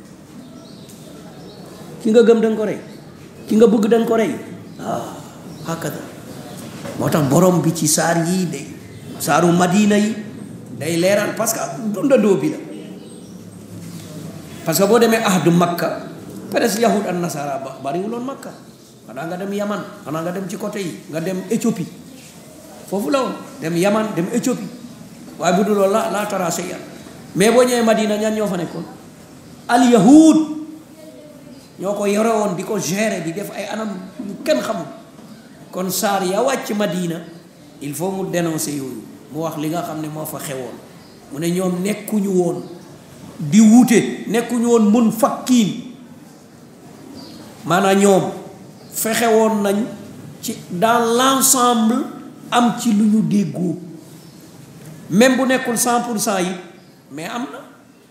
ki nga gëm da nga ko rey ki nga bëgg da nga ko rey ah hakada moo tax borom bi ci saar yii day saaru madina yi day leeral parce que dundandoo bi la parce que boo demee ahdu makka presque yahud ak nasara ba bariwuloon makka xanaa nga dem yaman xanaa nga dem ci côté yi nga dem éthiopie foofu la woon dem yaman dem éthiopie waaye bu dul loolu la laa tara shay'an mais boo ñëwee madina ñan ñoo fa nekkoon al yahud ñoo ko yore woon di ko gérer di def ay anam yu kenn xamul kon saar ya wàcc madina il faut mu dénoncer yooyu mu wax li nga xam ne moo fa xewoon mu ne ñoom nekkuñu woon di wuute nekkuñu woon mun fakkiin maanaam ñoom fexe woon nañ ci dans l'ensemble am ci lu ñu déggoo même bu nekkul cent pour cent yi mais am na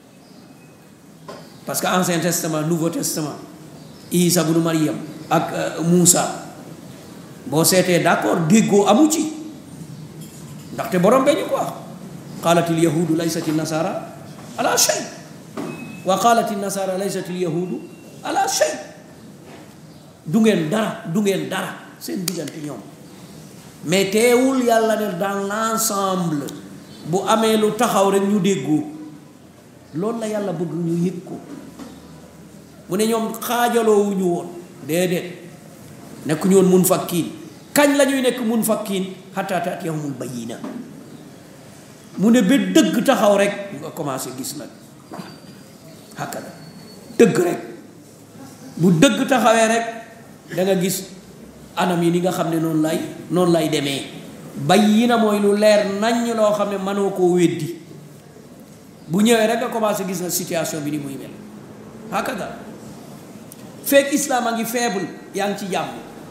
parce que ancien testament nouveau testament Isa bunu Maryam ak Moussa boo seetee d'accord déggoo amu ci ndaxte borom bee ñu ko wax qaalatil yahudu laysati nasara ala shay wa qaalati nasara laysati yahudu ala shay du ngeen dara du ngeen dara seen diggante ñoom mais teewul yàlla ne dans l'ensemble bu amee lu taxaw rek ñu déggoo loolu la yàlla bëgg ñu yëg ko mu ne ñoom xaajaloowuñu woon déedéet nekkuñu woon mun fakkiin kañ la ñuy nekk mun fakkiin hatta taatiyahumul bayyina mu ne ba dëgg taxaw rek nga commencé gis nag hakada dëgg rek bu dëgg taxawee rek da nga gis anam yi ni nga xam ne noonu lay noonu lay demee bayyina mooy lu leer naññ loo xam ne mënoo koo weddi bu ñëwee rek nga commencé gis na situation bi ni muy mel hakada fekk islam a ngi faible yaa ngi ci jàmm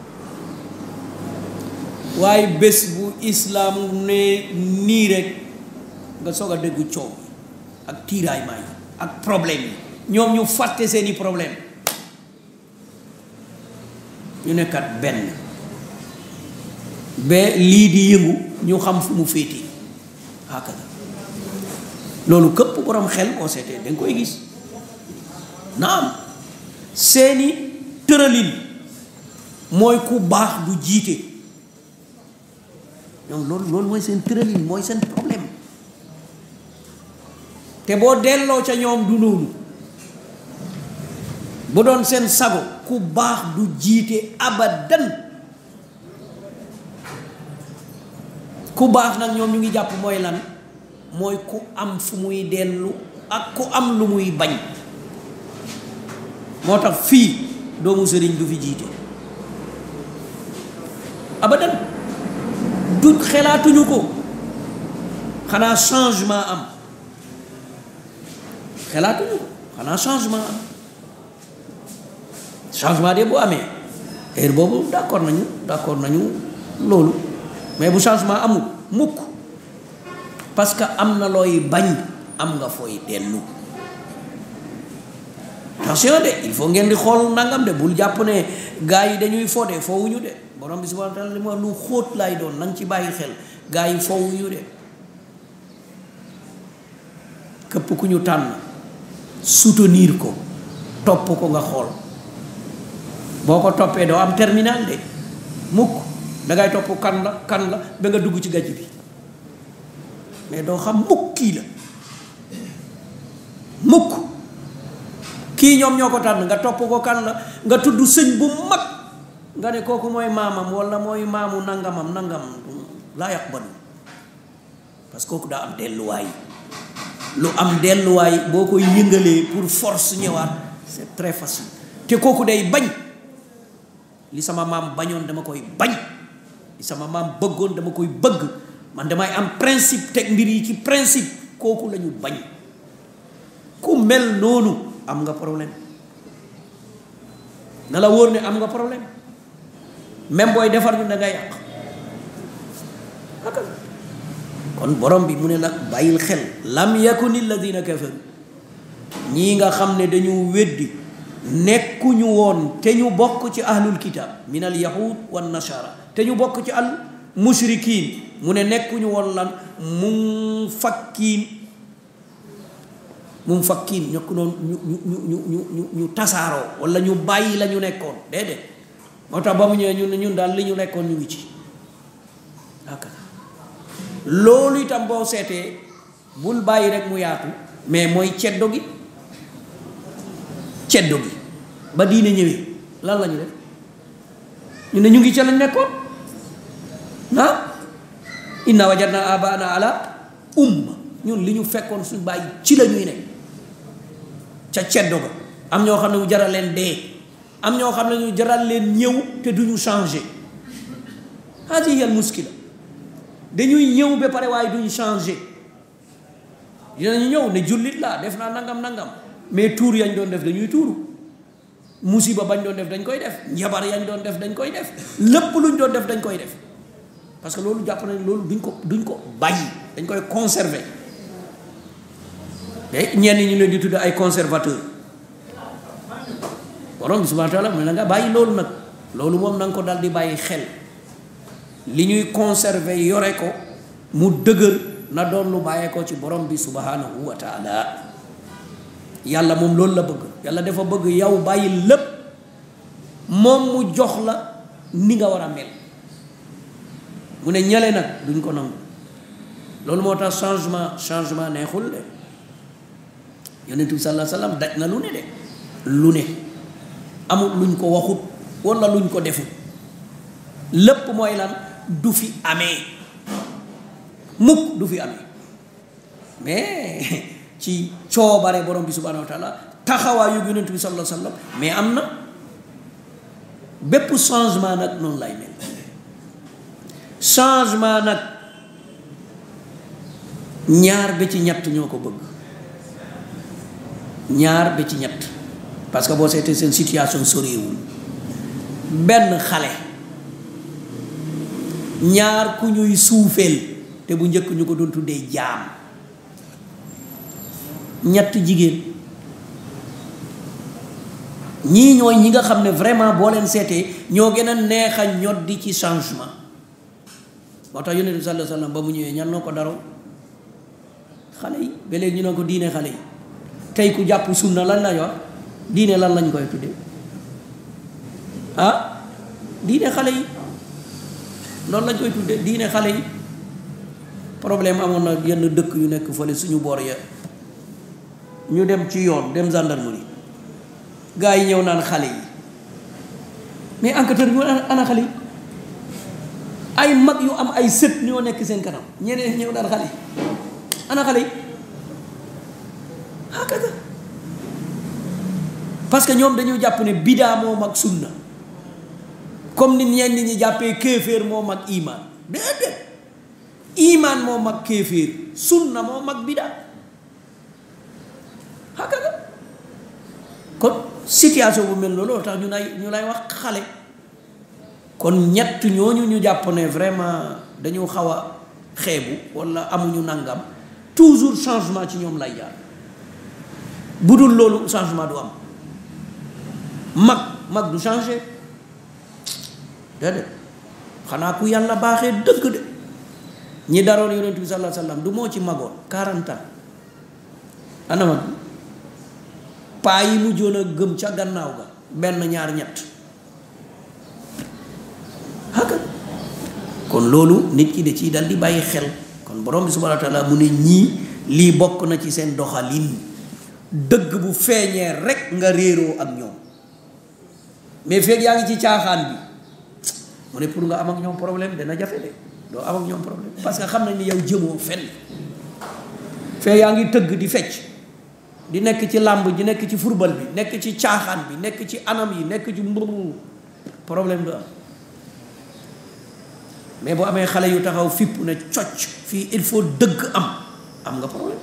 waaye bés bu islam ne nii rek nga soog a déggu coow ak tiiraaymaa yi ak problème yi ñoom ñu fàtte seeni problème ñu nekkat benn ba lii di yëngu ñu xam fu mu féete hakada loolu këpp borom xel boo seetee da nga koy gis naam seeni tëralin mooy ku baax du jiite ñoom loolu loolu mooy seen tëralin mooy seen problème te boo delloo ca ñoom du noonu bu doon seen sago ku baax du jiite abadan ku baax nag ñoom ñu ngi jàpp mooy lan mooy ku am fu muy dellu ak ku am lu muy bañ moo tax fii doomu sëriñ du fi jiite abadan du xelaatuñu ko xanaa changement am xelaatuñu ko xanaa changement am changement de bu amee heure boobu d'accord nañu d'accord nañu loolu mais bu changement amul mukk parce que am na looy bañ am nga fooy dellu attention de il faut ngeen di xool nangam de bul jàpp ne gars yi dañuy fode foowuñu de borom bi subhanahu wa taala li ma lu xóot lay doon na nga ci bàyyi xel gars yi foowuñu de képp ku ñu tànn soutenir ko topp ko nga xool boo ko toppee doo am terminal de mukk dangay topp kan la kan la ba nga dugg ci gàcc bi mais doo xam mukk kii la mukk kii ñoom ñoo ko tànn nga topp ko kan la nga tudd sëñ bu mag nga ne kooku mooy maamam walla mooy maamu nangamam nangam laa yaqbalu parce que kooku daa am delluwaay lu am delluwaay boo koy yëngalee pour force ñëwaat c'est très facile te kooku day bañ li sama maam bañoon dama koy bañ li sama maam bëggoon dama koy bëgg man damay am principe teg mbir yi ci principe kooku la ñu bañ ku mel noonu am nga problème na la wóor ne am nga problème même booy defar ñu da nga yàq kon borom bi mu ne nag bàyyil xel lam yakuni alladina kafaru ñii nga xam ne dañu weddi nekkuñu woon te ñu bokk ci ahlul kitab min al yahud wan nasara te ñu bokk ci al mushrikin mu ne nekkuñu woon lan mun fakkiin mun fakkiin ñokk noonu ñu ñu ñu ñu ñu ñu ñu tasaaroo wala ñu bàyyi la ñu nekkoon déedéet moo tax ba mu ñëwee ñun ñun daal li ñu nekkoon ñu ngi ci loolu itam boo seetee bul bàyyi rek mu yaatu mais mooy ceddo gi ceddo gi ba diine ñëwee lan la ñu def ñu ne ñu ngi ca lañ nekkoon ah inna wajadna abaana ala umma ñun li ñu fekkoon suñ bàyyi ci la ñuy nekk ca ceddo ga am ñoo xam ne mu jaral leen dee am ñoo xam ne ñu jaral leen ñëw te duñu changé hadihi al muskila dañuy ñëw ba pare waaye duñ changé dinañu ñëw ne jullit laa def naa nangam nangam mais tuur yañ doon def dañuy tuuru musiba bañ doon def dañ koy def njabar yañ doon def dañ koy def lépp luñ doon def dañ koy def parce que loolu jàpp nañ loolu duñ ko duñ ko bàyyi dañ koy conserver te ñenn ñi leen di tudd ay conservateur borom bi subhanahu wa taala mu ne nga bàyyi loolu nag loolu moom na nga ko dal di bàyyi xel li ñuy conserver yore ko mu dëgër na doon lu bàyyee ko ci borom bi subhanahu wa taala yàlla moom loolu la bëgg yàlla dafa bëgg yow bàyyi lépp moom mu jox la ni nga war a mel mu ne ñale nag duñ ko nangu loolu moo tax changement changement neexul de yonent bi sallallahu alayhi wasallam daj na lu ne de lu ne amul luñ ko waxut wala luñ ko defut lépp mooy lan du fi amee mukk du fi amee mais ci coobare borom bi subhanahu wa taala taxawaayu yonent bi sallallahu alayhi wasallam mais am na bépp changement nag noonu lay mel changement nag ñaar ba ci ñett ñoo ko bëgg ñaar ba ci ñett parce que boo seetee seen situation soriwul benn xale ñaar ku ñuy suufeel te bu njëkk ñu ko doon tuddee jaam ñett jigéen ñii ñooy ñi nga xam ne vraiment boo leen seetee ñoo gën a neex a ñoddi ci changement moo tax yonent bi sallallahu alayhi wasallam ba mu ñëwee ñan noo ko daroo xale yi ba léegi ñu ne ko diine xale yi tey ku jàpp sunna lan la wax diine lan lañ koy tuddee ah diine xale yi loolu lañ koy tuddee diine xale yi problème amoon na yenn dëkk yu nekk fële suñu boor ya ñu dem ci yoon dem gendarmerie gars yi ñëw naan xale yi mais enquêteur bi ana xale yi ay mag yu am ay sët ñoo nekk seen kanam ñeneen ñëw naan xale yi ana xale yi hakaza parce que ñoom dañoo jàpp ne bidaa moo mag sunna comme ni ñenn ñi jàppee kéeféer moo mag imaan déedéet imaan moo mag kéeféer sunna moo mag bidaa hakaza kon situation bu mel loolu tax ñu lay ñu lay wax xale kon ñett ñooñu ñu jàpp ne vraiment dañu xaw a xeebu wala amuñu nangam toujours changement ci ñoom lay jaar bu dul loolu changement du am mag mag du changé déedéet xanaa ku yàlla baaxee dëgg de ñi daroon yonent bi sallallahu alayhi wasallam du moo ci magoon 40 ans ana mag paa yi mujjoon a gëm ca gannaaw ga benn ñaar ñett haka kon loolu nit ki da ciy dal di bàyyi xel kon borom bi subhanahu wa taala mu ne ñii lii bokk na ci seen doxalin dëgg bu feeñee rek nga réeroo ak ñoom mais feeg yaa ngi ci caaxaan bi mu ne pour nga am ak ñoom problème dana jafe de doo am ak ñoom problème parce que xam nañ ni yow jëmoo fenn fee yaa ngi tëgg di fecc di nekk ci làmb ji nekk ci football bi nekk ci caaxaan bi nekk ci anam yi nekk ci mburu problème du am mais boo amee xale yu taxaw fipp ne cocc fii il faut dëgg am am nga problème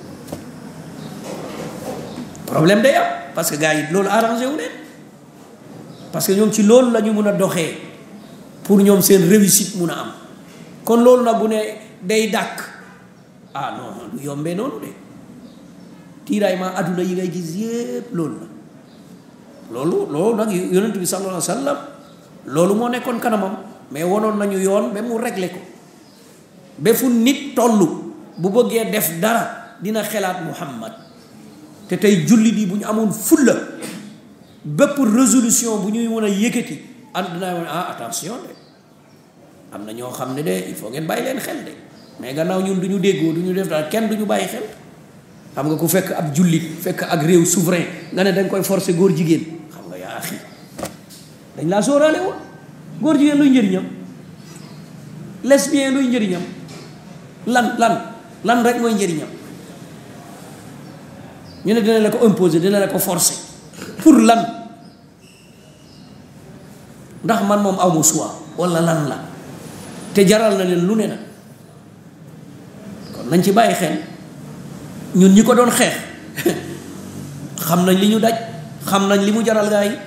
problème day am parce que gars yi loolu arrangé wu leen parce que ñoom ci loolu la ñu mun a doxee pour ñoom seen réussite mun a am kon loolu nag bu ne day dàkk ah non du yombee noonu de tiiraillement adduna yi ngay gis yépp loolu la loolu loolu nag yonent bi sallallahu alayhi wa sallam loolu moo nekkoon kanamam mais wonoon nañu yoon ba mu réglé ko ba fu nit tollu bu bëggee def dara dina xelaat muhammad te tey jullit yi bu ñu amoon fulla bépp résolution bu ñuy mën a yëkkati ànd dinaa woon ah attention de am na ñoo xam ne de il faut ngeen bàyyi leen xel de mais gannaaw ñun du ñu déggoo du ñu def daal kenn du ñu bàyyi xel xam nga ku fekk ab jullit fekk ak réew souverain nga ne dañ koy forcer góor jigéen xam nga yaa axi dañ laa sóoraale woon góor jigéen luy njëriñam lesbien luy njëriñam lan lan lan rek mooy njëriñam ñu ne dina la ko imposer dina la ko forcer pour lan ndax man moom aw ma choix wala lan la te jaral na leen lu ne nag kon nañ ci bàyyi xel ñun ñi ko doon xeex xam nañ li ñu daj xam nañ li mu jaral gaa yi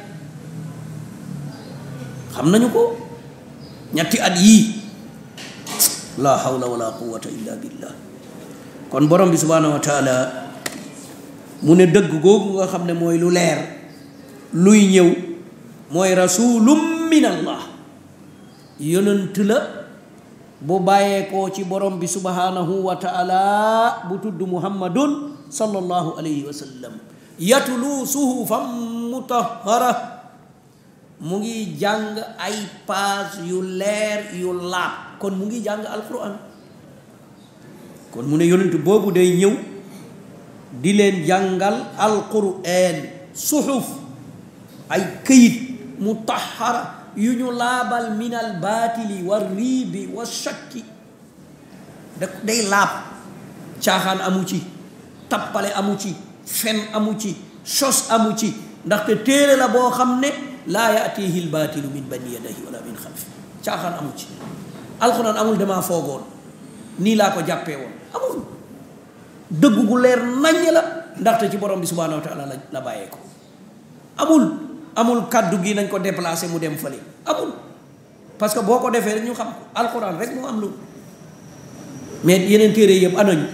xam nañu ko ñetti at yii la hawla wala quwwata illa billah kon borom bi subhanahu wa taala mu ne dëgg googu nga xam ne mooy lu leer luy ñëw mooy rasulum min allah yonent la bu bàyyeekoo ci borom bi subhanahu wa taala bu tudd muhammadun sallallahu alayhi wa sallam yatlu suhufan mutahhara mu ngi jàng ay paas yu leer yu laab kon mu ngi jàng alquran kon mu ne yonent boobu day ñëw di leen jàngal alquran suxuf ay këyit mutahhara yu ñu laabal min al baatili wa riibi wa shakki da day laab caaxaan amu ci tappale amu ci fen amu ci sos amu ci ndaxte téere la boo xam ne laa yaatihi l baatilu min bayni yadayhi wala min xalfi caaxaan amu ci alxuraan amul damaa foogoon nii laa ko jàppee woon amul dëgg gu leer naññ la ndaxte ci borom bi subhanahu wa taala la la bàyyee ko amul amul kaddu gi nañ ko déplacé mu dem fële amul parce que boo ko defee rek ñu xam ko alxuraan rek moo am lu mais yeneen téere yëpp anañu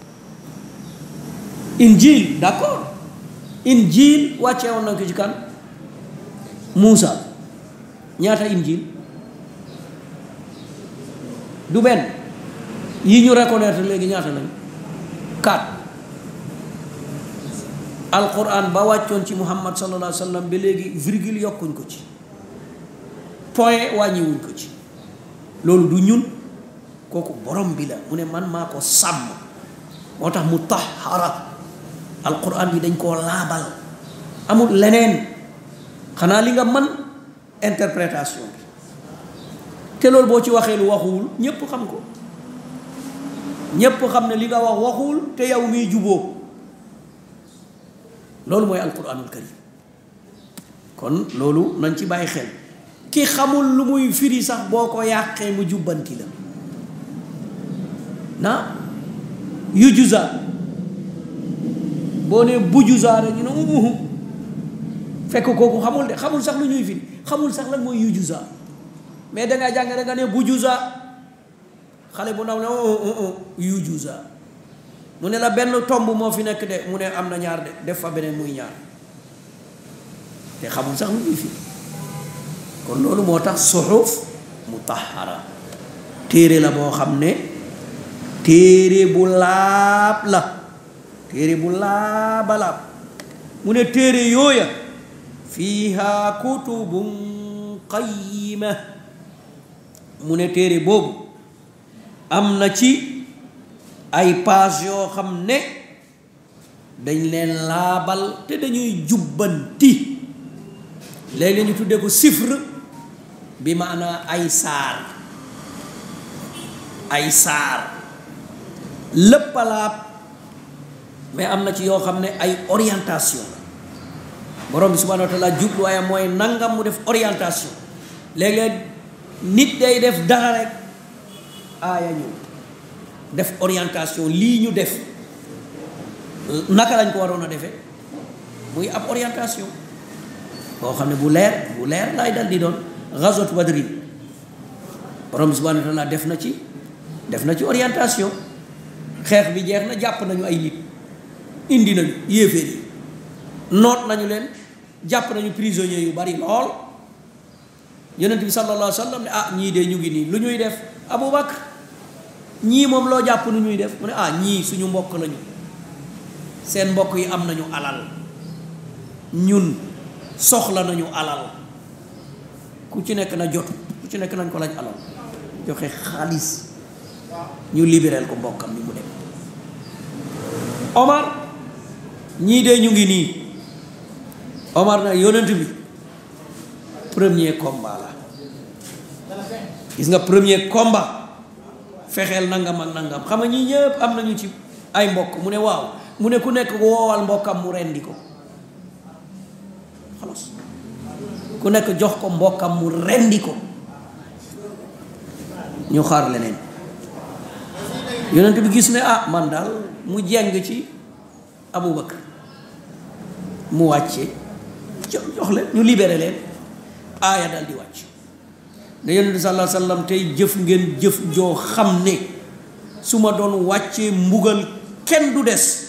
injil d'accord injil wàccee woon nañ ko ci kan Muusa ñaata injil du benn yi ñu reconnaître léegi ñaata lañ quatre alquran ba wàccoon ci muhammad sallallahu alayhi wa sallam ba léegi virgule yokkuñ ko ci point wàññiwuñ ko ci loolu du ñun kooku borom bi la mu ne man maa ko sàmm moo tax mu tahara alquran bi dañ koo laabal amul leneen xanaa li nga mën interprétation bi te loolu boo ci waxee lu waxuwul ñépp xam ko ñépp xam ne li nga wax waxuwul te yow miy juboo loolu mooy alquranul karim kon loolu nañ ci bàyyi xel ki xamul lu muy firi sax boo ko yàqee mu jubbanti la na yu juza boo ne bu juza rek ñu ne umuhu fekk kooku xamul de xamul sax lu ñuy firi xamul sax lan mooy yu juza mais dangaa jàng rek nga ne bu juza xale bu ndaw ne yu juusa mu ne la benn tomb moo fi nekk de mu ne am na ñaar de def fa beneen muy ñaar te xamul sax mu ngi fi kon loolu moo tax suxuf mutahara téere la boo xam ne téere bu laab la téere bu laaba laab mu ne téere yooya fiiha kutubun qayima mu ne téere boobu am na ci ay page yoo xam ne dañ leen laabal te dañuy jubbanti léegi ñu tuddee ko sifre bi maanaa ay saar ay saar lépp a laab mais am na ci yoo xam ne ay orientation la borom bi subhanahu wa taala jubluwaayam mooy nangam mu def orientation léeg-léeg nit day def dara rek aaya ñëw def orientation lii ñu def naka lañ ko waroon a defee muy ab orientation boo xam ne bu leer bu leer lay dal di doon ghazwat badrin borom bi subhanahu wa taala def na ci def na ci orientation xeex bi jeex na jàpp nañu ay nit indi nañu yéeféer yi noot nañu leen jàpp nañu prisonniers yu bari lool yonent bi sallallahu alayhi wa sallam ne ah ñii de ñu ngi nii lu ñuy def Aboubacar ñii moom loo jàpp nu ñuy def mu ne ah ñii suñu mbokk lañu seen mbokk yi am nañu alal ñun soxla nañu alal ku ci nekk na jot ku ci nekk nañ ko laaj alal joxe xaalis ñu libéral ko mbokkam mi mu dem Omar ñii de ñu ngi nii Omar nag yonent bi premier combat la gis nga premier combat fexeel nangam ak nangam xam nga ñii ñëpp am nañu ci ay mbokk mu ne waaw mu ne ku nekk woowal mbokkam mu rendi ko xalas ku nekk jox ko mbokkam mu rendi ko ñu xaar leneen yonent bi gis ne ah man daal mu jeng ci Aboubacar mu wàcce jox leen ñu libéré leen aaya daal di wàcc ne yonent bi sallallahu alayhi wasallam tey jëf ngeen jëf joo xam ne su ma doon wàccee mbugal kenn du des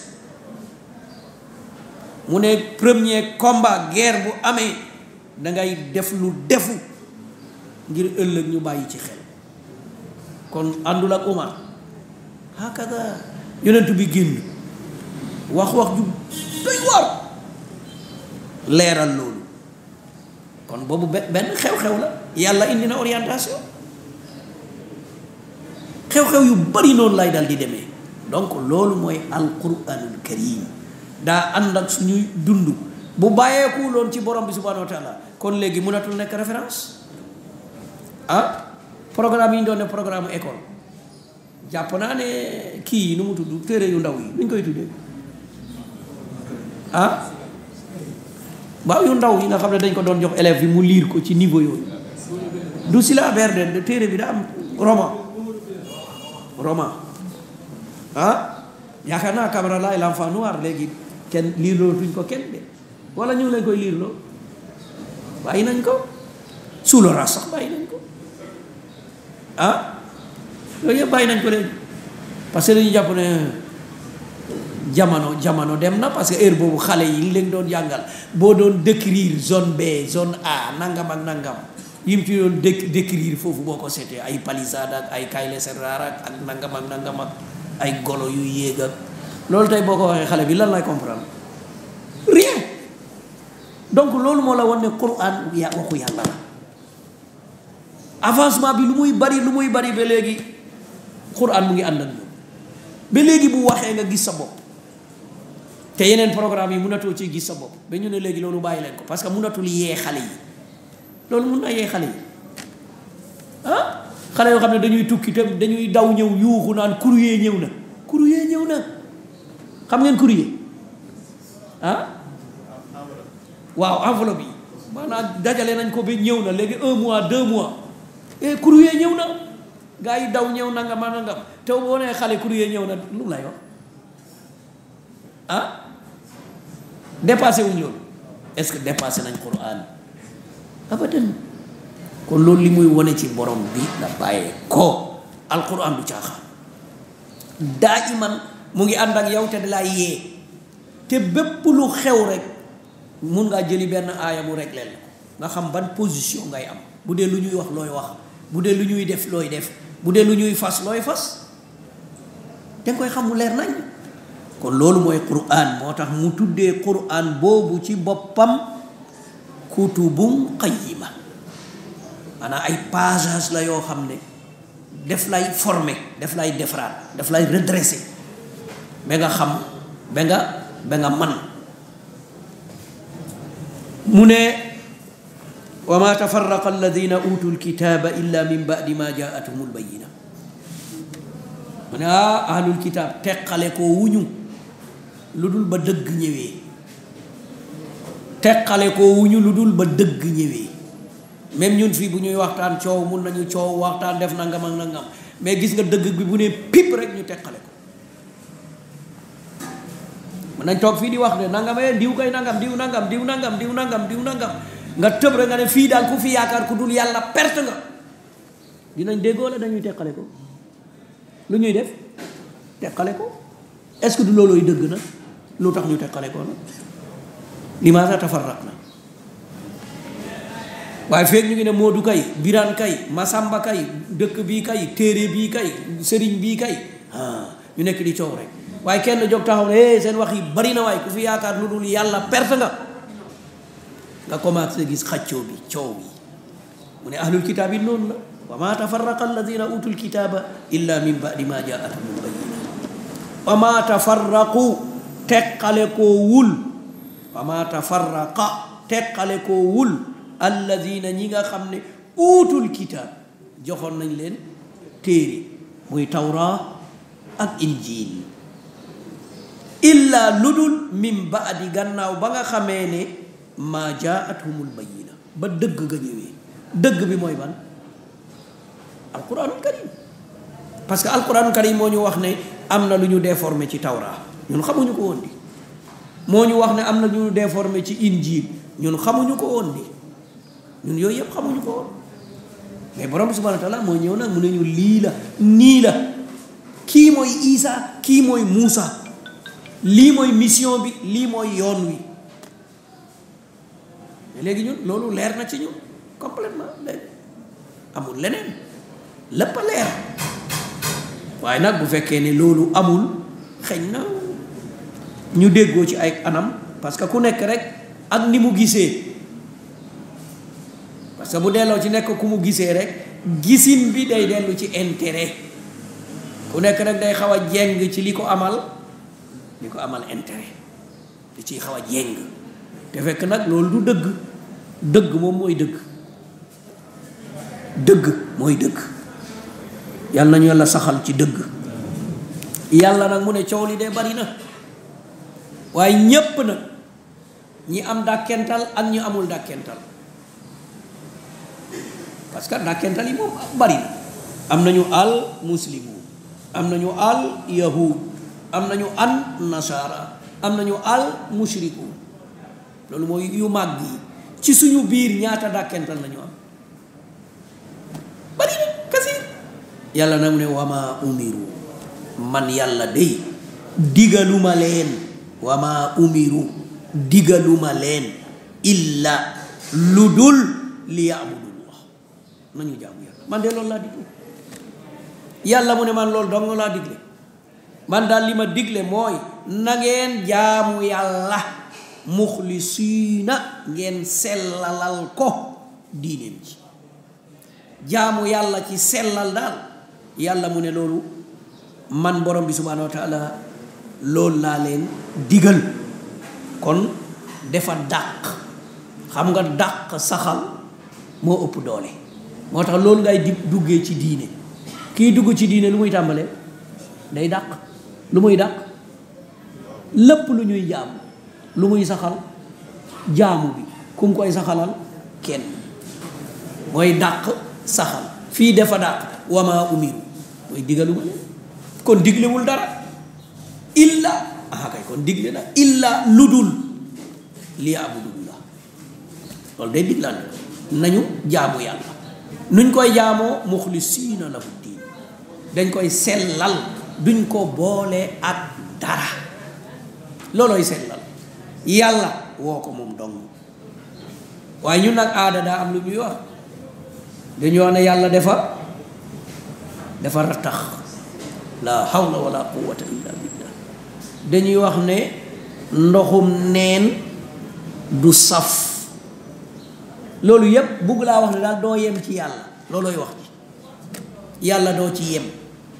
mu ne premier combat guerre bu amee da ngay def lu defu ngir ëllëg ñu bàyyi ci xel kon àndul ak Umar hakada yonent bi génn wax wax ju doy war leeral loolu kon boobu benn xew-xew la yàlla indi na orientation xew-xew yu bari noonu lay dal di demee donc loolu mooy alquranul karim daa ànd ak suñuy dund bu bàyyeeku loon ci borom bi subhanahu wa taala kon léegi mënatul nekk référence ah programme yi ñu doon ne programme école jàpp naa ne kii yi nu mu tudd téere yu ndaw yi nuñ koy tuddee ah waaw yu ndaw yi nga xam ne dañ ko doon jox élèves yi mu liir ko ci niveau yooyu du syllabaire de téere bi da am roman roman ah yaakaar naa Camara laay l'enfant noir léegi kenn liir loolu tuñ ko kenn de wala ñu ngi leen koy liir loolu bàyyi nañ ko sous le ras sax bàyyi nañ ko ah yooyu yëpp bàyyi nañ ko léegi parce que dañu jàpp ne jamono jamono dem na parce que heure boobu xale yi leen doon jàngal boo doon décrire zone B zone A nangam ak nangam yim ci doon dé décrire foofu boo ko seetee ay palissade ak ay kayle serrar ak ak nangam ak nangam ak ay golo yu yéeg ak loolu tey boo ko waxee xale bi lan lay comprendre rien donc loolu moo la wan ne Quran ya waxu yàlla la avancement bi lu muy bari lu muy bari ba léegi Quran mu ngi ànd ak ñoom ba léegi bu waxee nga gis sa bopp te yeneen programme yi mënatoo ci gis sa bopp ba ñu ne léegi loolu bàyyi leen ko parce que mënatul yee xale yi loolu mun na yee xale yi ah xale yoo xam ne dañuy tukki te dañuy daw ñëw yuuxu naan courrier ñëw na courrier ñëw na xam ngeen courrier ah waaw enveloppe yi maanaam dajale nañ ko ba ñëw na léegi un mois deux mois et courrier ñëw na gaa yi daw ñëw nangam a nangam te boo nee xale courrier ñëw na lu lay wax ah dépassé wuñ loolu est-ce que dépassé nañ Qur'an abadan kon loolu li muy wane ci borom bi la bàyyee ko alquran du caaxaan daa iman mu ngi ànd ak yow te da laa yee te bépp lu xew rek mun ngaa jëli benn aaya mu rek leen nga xam ban position ngay am bu dee lu ñuy wax looy wax bu dee lu ñuy def looy def bu dee lu ñuy fas looy fas danga koy xam mu leer nañ kon loolu mooy quran moo tax mu tuddee quran boobu ci boppam kutubum qayyima maanaam ay pages la yoo xam ne def lay formé def lay defaraat def lay redressé ba nga xam ba nga ba nga man mu ne wa ma tafarraqa alladina utu lkitaba illa min badi ma jaatuhum lbayina mu ne ah ahlul kitab teqale ko wuñu lu dul ba dëgg ñëwee teqale ko wuñu lu dul ba dëgg ñëwee même ñun fii bu ñuy waxtaan coow mun nañu coow waxtaan def nangam ak nangam mais gis nga dëgg bi bu ne pip rek ñu teqale ko mën nañ toog fii di wax ne nangam eh diw kay nangam diw nangam diw nangam diw nangam diw nangam nga tëb rek nga ne fii daal ku fi yaakaar ku dul yàlla perte nga dinañ déggoo la dañuy teqale ko lu ñuy def teqale ko est-ce que du loolooy dëgg na lu tax ñu teqale ko nag limaasa tafarraq na waaye feeg ñu ngi ne Moodu kay Biraan kay Masamba kay dëkk bii kay téere bii kay sëriñ bii kay ah ñu nekk di coow rek waaye kenn jóg taxaw ne seen wax yi bari na waaye ku fi yaakaar lu dul yàlla perte nga nga commencé gis xaccoo bi coow bi mu ne ahlul kitaab yi noonu la wa ma tafarraqa alladina utul kitaaba illa min badi ma jaatumul bayina wa ma tafarraqu teqale koo wul wa ma tafarraqa teqale koo wul alladina ñi nga xam ne uutul kitaab joxoon nañ leen téere muy tawra ak injiil illa ludul min baadi gannaaw ba nga xamee ne maa jaathumul bayina ba dëgg nga ñëwee dëgg bi mooy ban alquranul karim parce que alquranul karim moo ñu wax ne am na lu ñu déformé ci tawra ñun xamuñu ko woon di moo ñu wax ne am na lu ñu déformé ci injiil ñun xamuñu ko woon di ñun yooyu yëpp xamuñu ko woon mais borom subhanahu wa taala moo ñëw nag mu ne ñu lii la nii la kii mooy Isa kii mooy Muusa lii mooy mission bi lii mooy yoon wi léegi ñun loolu leer na ci ñun complètement léegi amul leneen lépp a leer waaye nag bu fekkee ne loolu amul xëy na ñu déggoo ci ay anam parce que ku nekk rek ak ni mu gisee parce que bu delloo ci nekk ku mu gisee rek gisin bi day dellu ci intérêt ku nekk rek day xaw a jeng ci li ko amal li ko amal intérêt di ciy xaw a jeng te fekk nag loolu du dëgg dëgg moom mooy dëgg dëgg mooy dëgg yàlla nañu yàlla saxal ci dëgg yàlla nag mu ne coow li de bari na waaye ñépp nag ñi am dàkkental ak ñi amul dàkkental parce que dàkkental yi moom bari na am nañu al muslimu am nañu al yahud am nañu an nasara am nañu al mushriku loolu mooy yu màgg yi ci suñu biir ñaata dàkkental lañu am bari na kasir yàlla nag mu ne wama umiru man yàlla day digaluma leen wama umiru digaluma leen illa lu dul li yaabudullah nañu jaamu yàlla man de loolu laa digle yàlla mu ne man loolu dong laa digle man daal li ma digle mooy na ngeen jaamu yàlla muxlisiina ngeen sellalal ko diineem ji jaamu yàlla ci sellal daal yàlla mu ne loolu man borom bi subhaanahu wa taala loolu laa leen digal kon dafa dàq xam nga dàq saxal moo ëpp doole moo tax loolu ngay di duggee ci diine kii dugg ci diine lu muy tàmbalee day dàq lu muy dàq lépp lu ñuy jaamu lu muy saxal jaamu bi ku mu koy saxalal kenn mooy dàq saxal fii dafa dàq wama umiru mooy digaluma leen kon diglewul dara illa aha kay kon digle na illa ludul li abudullah loolu day diglaan nañu jaamu yàlla nuñ koy jaamoo muxlisiina lahu diin dañ koy sellal duñ ko boole ak dara loolooy sellal yàlla woo ko moom dong waaye ñun nag aada daa am lu muy wax dañu wax ne yàlla dafa dafa rattax la hawla wala quwwata illa billah dañuy wax ne ndoxum neen du saf loolu yépp bugg laa wax ne daal doo yem ci yàlla loolooy wax ji yàlla doo ci yem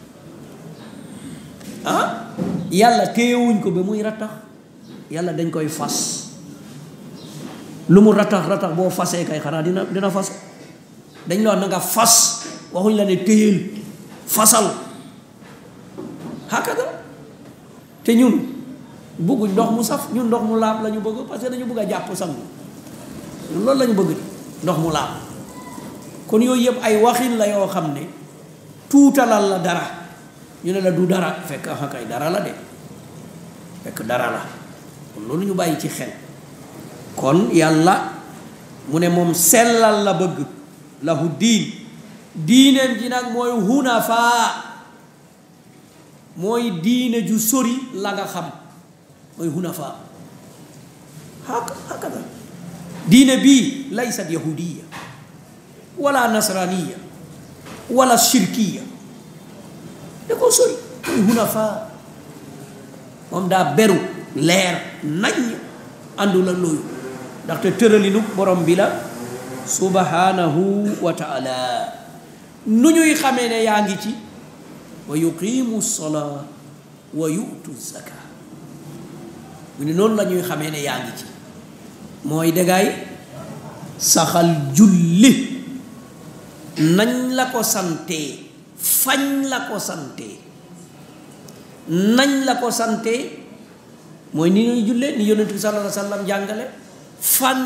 ah yàlla téyewuñ ko ba muy rattax yàlla dañ koy fas lu mu rattax rattax boo fasee kay xanaa dina dina fas dañ la wax na nga fas waxuñ la ne téyel fasal hakada te ñun bëgguñ ndox mu saf ñun ndox mu laab la ñu bëgg parce que dañu bëgg a jàpp sangu loolu la ñu bëgg ndox mu laab kon yooyu yëpp ay waxin la yoo xam ne tuutalal la dara ñu ne la du dara fekk ah kay dara la de fekk dara la kon loolu ñu bàyyi ci xel kon yàlla mu ne moom sellal la bëgg lahu diin diineem ji nag mooy hunafaa mooy diine ju sori la nga xam mooy hunafaa haka hakada diine bii laysat yahudiya wala nasraniya wala shirkiya da ko sori mooy hunafaa moom daa beru leer nañ àndul ak loolu ndaxte tëralinu borom bi la subhanahu wa taala nu ñuy xamee ne yaa ngi ci wa yuqimu salaa wa yu'tu zaka mu ne noonu la ñuy xamee ne yaa ngi ci mooy dagaay saxal julli nañ la ko santee fañ la ko santee nañ la ko santee mooy ni ñuy jullee ni yonent bi sallallahu alayhi wa sallam jàngale fan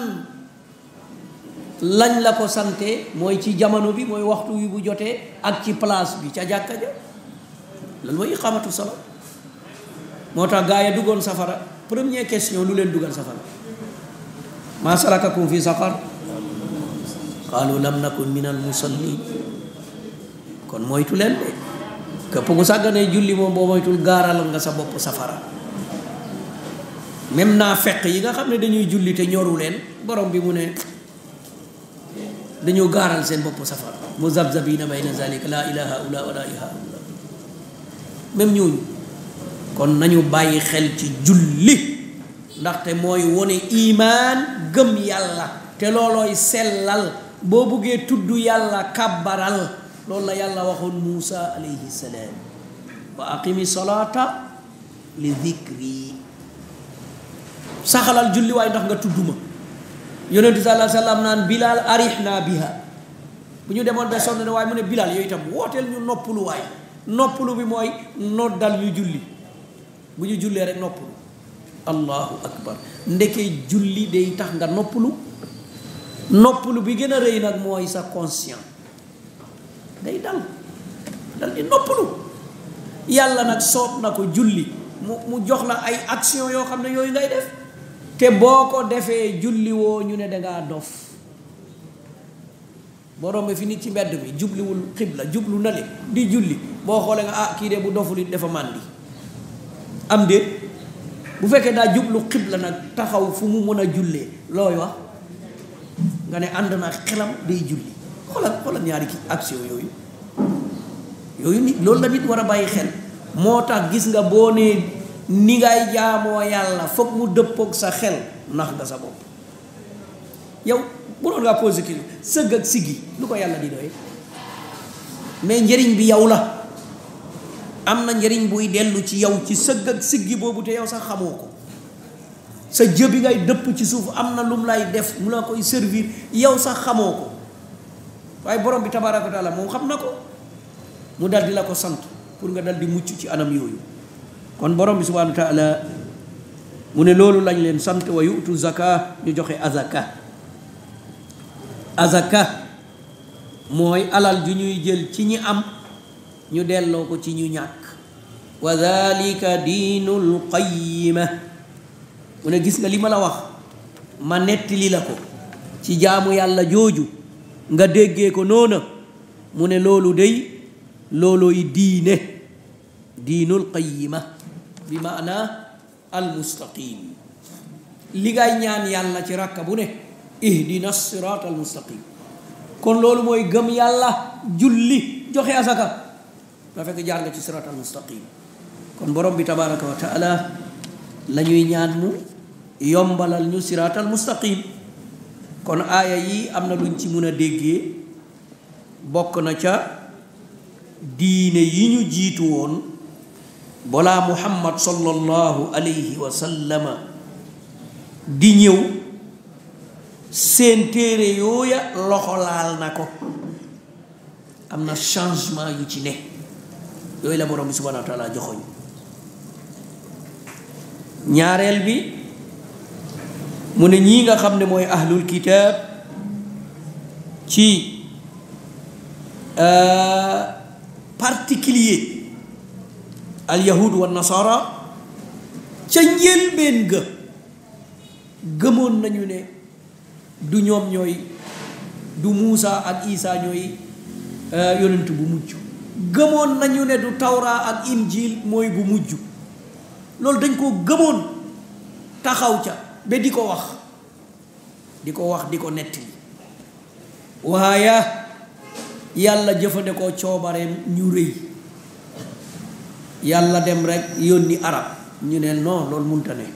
lañ la ko sante mooy ci jamono bi mooy waxtu wi bu jotee ak ci place bi ca jàkka ja loolu mooy iqamatu sala moo tax gaa yi duggoon safara première question lu leen dugal safara maa salakakum fi saqar qaalu lam nakun min al musallin kon moytu leen de képp ku sàgganee julli moom boo moytul gaaral nga sa bopp safara même naa fekk yi nga xam ne dañuy julli te ñoru leen borom bi mu ne dañoo gaaral seen bopp safara muzabzabina bayna zalika la ilaha illa wa la ilaha illa même ñooñu kon nañu bàyyi xel ci julli ndaxte mooy wone imaan gëm yàlla te loolooy sellal boo buggee tudd yàlla kàbbaral loolu la yàlla waxoon Muusa alayhi salaam wa aqimi salata li dhikri saxalal julli waaye ndax nga tudd ma yonent bi sallallahu alayhi wa sallam naan bilal arihna biha bu ñu demoon ba sonn ne waaye mu ne bilal yooyu itam wooteel ñu noppalu waay noppalu bi mooy noddal ñu julli bu ñu jullee rek noppalu allahu akbar ndeke julli day tax nga noppalu noppalu bi gën a rëy nag mooy sa conscient day dal dal di noppalu yàlla nag soob na ko julli mu mu jox la ay action yoo xam ne yooyu ngay def te boo ko defee julli woo ñu ne dangaa dof boo rombee fi nit ci mbedd mi jubliwul xibla jublu na le di julli boo xoolee nga ah kii de bu doful it dafa màndi am déet bu fekkee daa jublu xibla nag taxaw fu mu mën a jullee looy wax nga ne ànd na xelam day julli xoolal xoolal ñaari ki action yooyu yooyu nit loolu la nit war a bàyyi xel moo tax gis nga boo nee ni ngay jaamoo yàlla foog mu dëppoog sa xel nax nga sa bopp yow bu doon ngaa posé kii sëgg ak siggi lu ko yàlla di doy mais njëriñ bi yow la am na njëriñ buy dellu ci yow ci sëgg ak siggi boobu te yow sax xamoo ko sa jëbi ngay dëpp ci suuf am na lum lay def mu la koy servir yow sax xamoo ko waaye borom bi tabaaraka wa taala moom xam na ko mu dal di la ko sant pour nga dal di mucc ci anam yooyu kon borom bi subhanahu wa taala mu ne loolu lañ leen sant wa yu'tu zaka ñu joxe azaka azaka mooy alal ju ñuy jël ci ñi am ñu delloo ko ci ñu ñàkk wa dhalika diinul qayyima mu ne gis nga li ma la wax ma nettali la ko ci jaamu yàlla jooju nga déggee ko noona mu ne loolu day loolooy diine diinul qayima bi maana al mustaqim li ngay ñaan yàlla ci rakka bu ne ihdina sirat al mustaqim kon loolu mooy gëm yàlla julli joxe asaka da fekk jaar nga ci sirat al mustaqim kon borom bi tabaraka wa taala la ñuy ñaan mu yombalal ñu sirat al mustaqim kon aaya yi am na luñ ci mun a déggee bokk na ca diine yi ñu jiitu woon balaa muhammad sallallahu alayhi wa sallama di ñëw seen téere yooya loxo laal na ko am na changement yu ci ne yooyu la borom bi subhanahu wa taala joxoñ ñaareel bi mu ne ñii nga xam ne mooy ahlul kitaab ci particulier al yahud wa nasara ca njëlbeen ga gëmoon nañu ne du ñoom ñooy du Muusa ak Isa ñooy yonent bu mujj gëmoon nañu ne du tawra ak injil mooy bu mujj loolu dañ koo gëmoon taxaw ca ba di ko wax di ko wax di ko nettali waaye yàlla jëfandikoo coobareem ñu rëy yàlla dem rek yónni arab ñu ne non loolu munta ne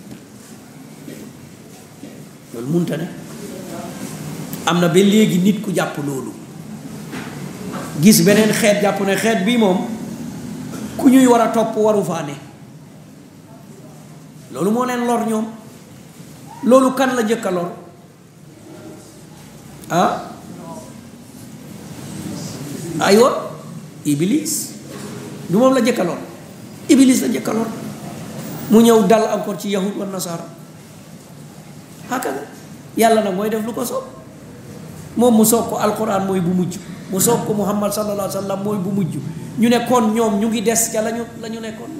loolu munta ne am na ba léegi nit ku jàpp loolu gis beneen xeet jàpp ne xeet bii moom ku ñuy war a topp waru faa ne loolu moo leen lor ñoom loolu kan la njëkk a lor ah aywa iblis du moom la njëkk a lor iblis la njëkk a lor mu ñëw dal encore ci yahud wa nasara hakada yàlla nag mooy def lu ko soob moom mu soog ko alquran mooy bu mujj mu soog ko muhammad sallallahu alayhi wa sallam mooy bu mujj ñu ne kon ñoom ñu ngi des ca lañu la ñu nekkoon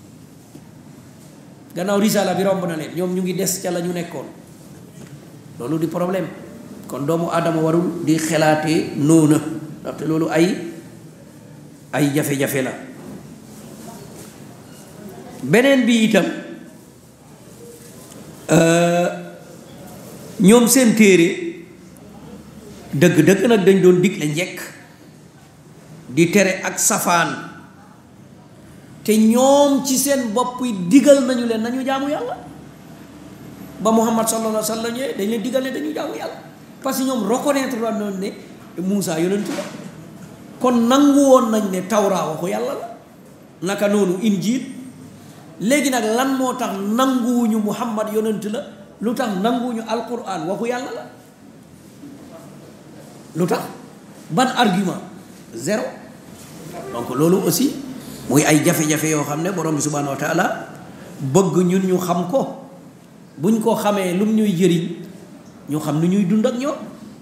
gannaaw risala bi romb na leen ñoom ñu ngi des ca la ñu nekkoon loolu di problème kon doomu aadama warul di xelaatee noona ndaxte loolu ay ay jafe-jafe la beneen bi itam ñoom seen téere dëgg-dëgg nag dañ doon digle njekk di tere ak safaan te ñoom ci seen bopp yi digal nañu leen nañu jaamu yàlla ba muhammad sallallahu alayhi wa sallam ñëwee dañ leen digal ne dañu jaamu yàlla parce que ñoom reconnaître la noonu ne Moussa yonentu la kon nangu woon nañ ne tawra waxu yàlla la naka noonu injil léegi nag lan moo tax nanguwuñu muhammad yonent la lu tax nanguwuñu alquran waxu yàlla la lu tax ban argument zéro donc loolu aussi muy ay jafe-jafe yoo xam ne borom bi subhanahu wa taala bëgg ñun ñu xam ko buñ ko xamee lum ñuy jëriñ ñu xam nu ñuy dund ak ñoom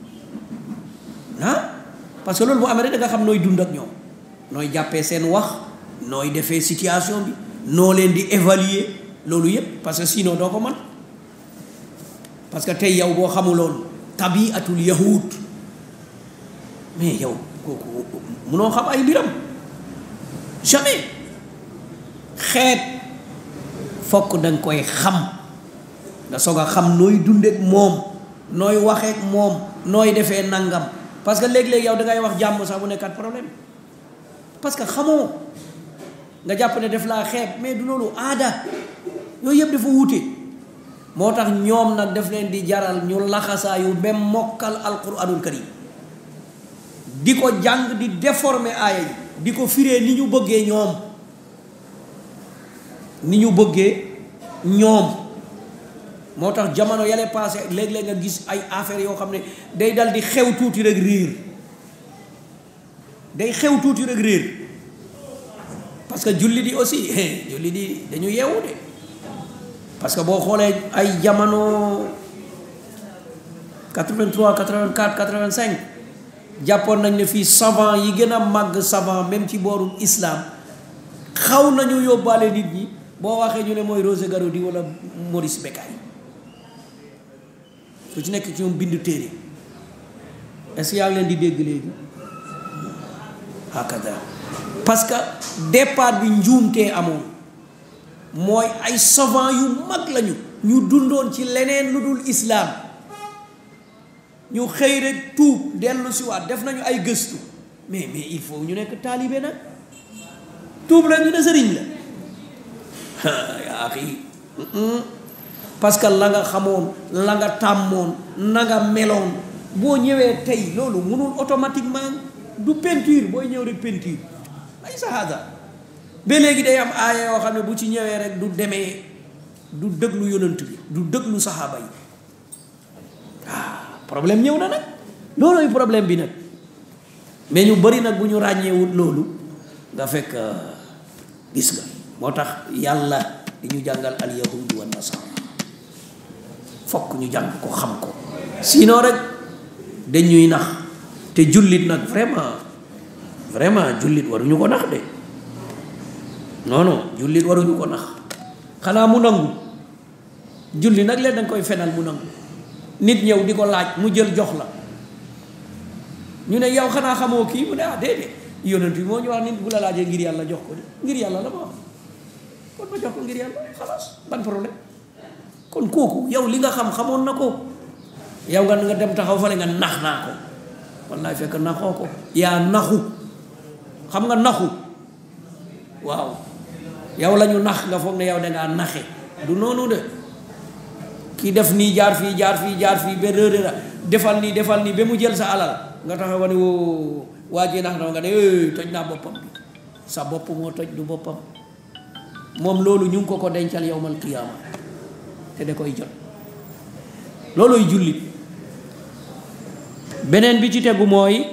ah parce que loolu bu amee rek da nga xam nooy dund ak ñoom nooy jàppee seen wax nooy defee situation bi noo leen di évaluer loolu yépp parce que sinon doo ko mën parce que tey yow boo xamuloon tabiatul yahud mais yow kooku munoo xam ay mbiram jamais xeet fokk danga koy xam nga soog a xam nooy dundeek moom nooy waxeek moom nooy defee nangam parce que léeg-léeg yow da ngay wax jàmm sax mu nekkat problème parce que xamoo nga jàpp ne def laa xeeb mais du loolu aada yooyu yëpp dafa wuute moo tax ñoom nag daf leen di jaral ñu laxasaayu même mokkal alquranul karim di ko jàng di déformer aaya yi di ko firee ni ñu bëggee ñoom ni ñu bëggee ñoom moo tax jamono yale passé léeg-léeg nga gis ay affaires yoo xam ne day dal di xew tuuti rek réer day xew tuuti rek réer parce que julli di aussi julli di dañu yeewu de parce que boo xoolee ay jamono 83 84 85 jàppoon nañ ne fii savant yi gën a màgg savant même ci booru islam xaw nañu yóbbaale nit ñi boo waxee ñu ne mooy Roger Garaudy wala Maurice Bucaille ku ci nekk ci ñoom bind téere est-ce que yaa ngi leen di dégg léegi hakada parce que départ bi njuumtee amoon mooy ay savant yu mag lañu ñu dundoon ci leneen lu dul islaam ñu xëy rek tuub dellu si waat def nañu ay gëstu mais mais il faut ñu nekk taalibe nag tuub la ñu ne sëriñ la yaa axi parce que la nga xamoon la nga tàmmoon na nga meloon boo ñëwee tey loolu mënul automatiquement du peinture booy ñëw rek peinture ay sahaada ba léegi day am aaya yoo xam ne bu ci ñëwee rek du demee du dëglu yonant bi du dëglu saxaaba yi ah problème ñëw na nag loolooy problème bi nag mais ñu bari nag bu ñu ràññeewut loolu nga fekk gis nga moo tax yàlla di ñu jàngal al yahudu wa nasara fokk ñu jàng ko xam ko sinon rek dañuy nax te jullit nag vraiment vraiment jullit waruñu ko nax de non non jullit waruñu ko nax xanaa mu nangu julli nag leen danga koy fenal mu nangu nit ñëw di ko laaj mu jël jox la ñu ne yow xanaa xamoo kii mu ne ah déedéet yonent bi moo ñu wax nit bu la laajee ngir yàlla jox ko de ngir yàlla la ma wax kon ma jox ko ngir yàlla xalaas ban problème kon kooku yow li nga xam xamoon na ko yow nga nga dem taxaw fale nga nax naa ko wallaay fekk naxoo ko yaa naxu xam nga naxu waaw yow la ñu nax nga foog ne yow dangaa naxe du noonu de kii def nii jaar fii jaar fii jaar fii ba réeré la defal nii defal nii ba mu jël sa alal nga taxaw ba ne woo waa ji nax na nga ne toj naa boppam bi sa bopp moo toj du boppam moom loolu ñu ngi ko ko dencal yowmal qiyaama te da koy jot looluy jullit beneen bi ci tegu mooy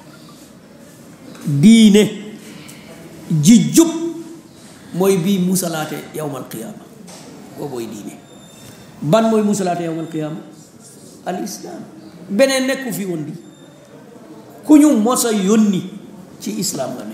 diine ji jub mooy bii musalaate yowmal qiyaama boo booy diine ban mooy musalaate yowmal qiyaama al islaam beneen nekku fi woon di ku ñu mos a yónni ci islaam nga ne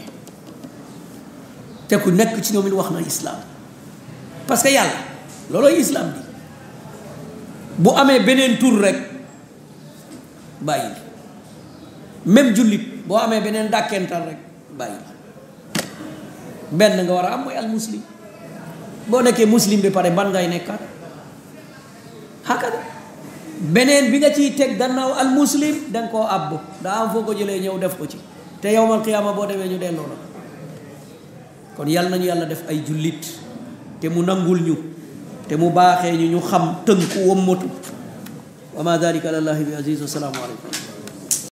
te ku nekk ci ñoom it wax na islaam parce que yàlla loolooy islaam bi bu amee beneen tur rek bàyyi même jullit boo amee beneen dàkkental rek bàyyi benn nga war a am mooy al muslim boo nekkee muslim bi pare ban ngay nekkaat hakada beneen bi nga ciy teg gannaaw al muslim danga koo àbb daa am foo ko jëlee ñëw def ko ci te yowmal qiyaama boo demee ñu delloo la kon yàlla nañu yàlla def ay jullit te mu nangul ñu te mu baaxee ñu ñu xam tënku wommatu wa ma dalika alallahi bi aziz wa salaamu aleykum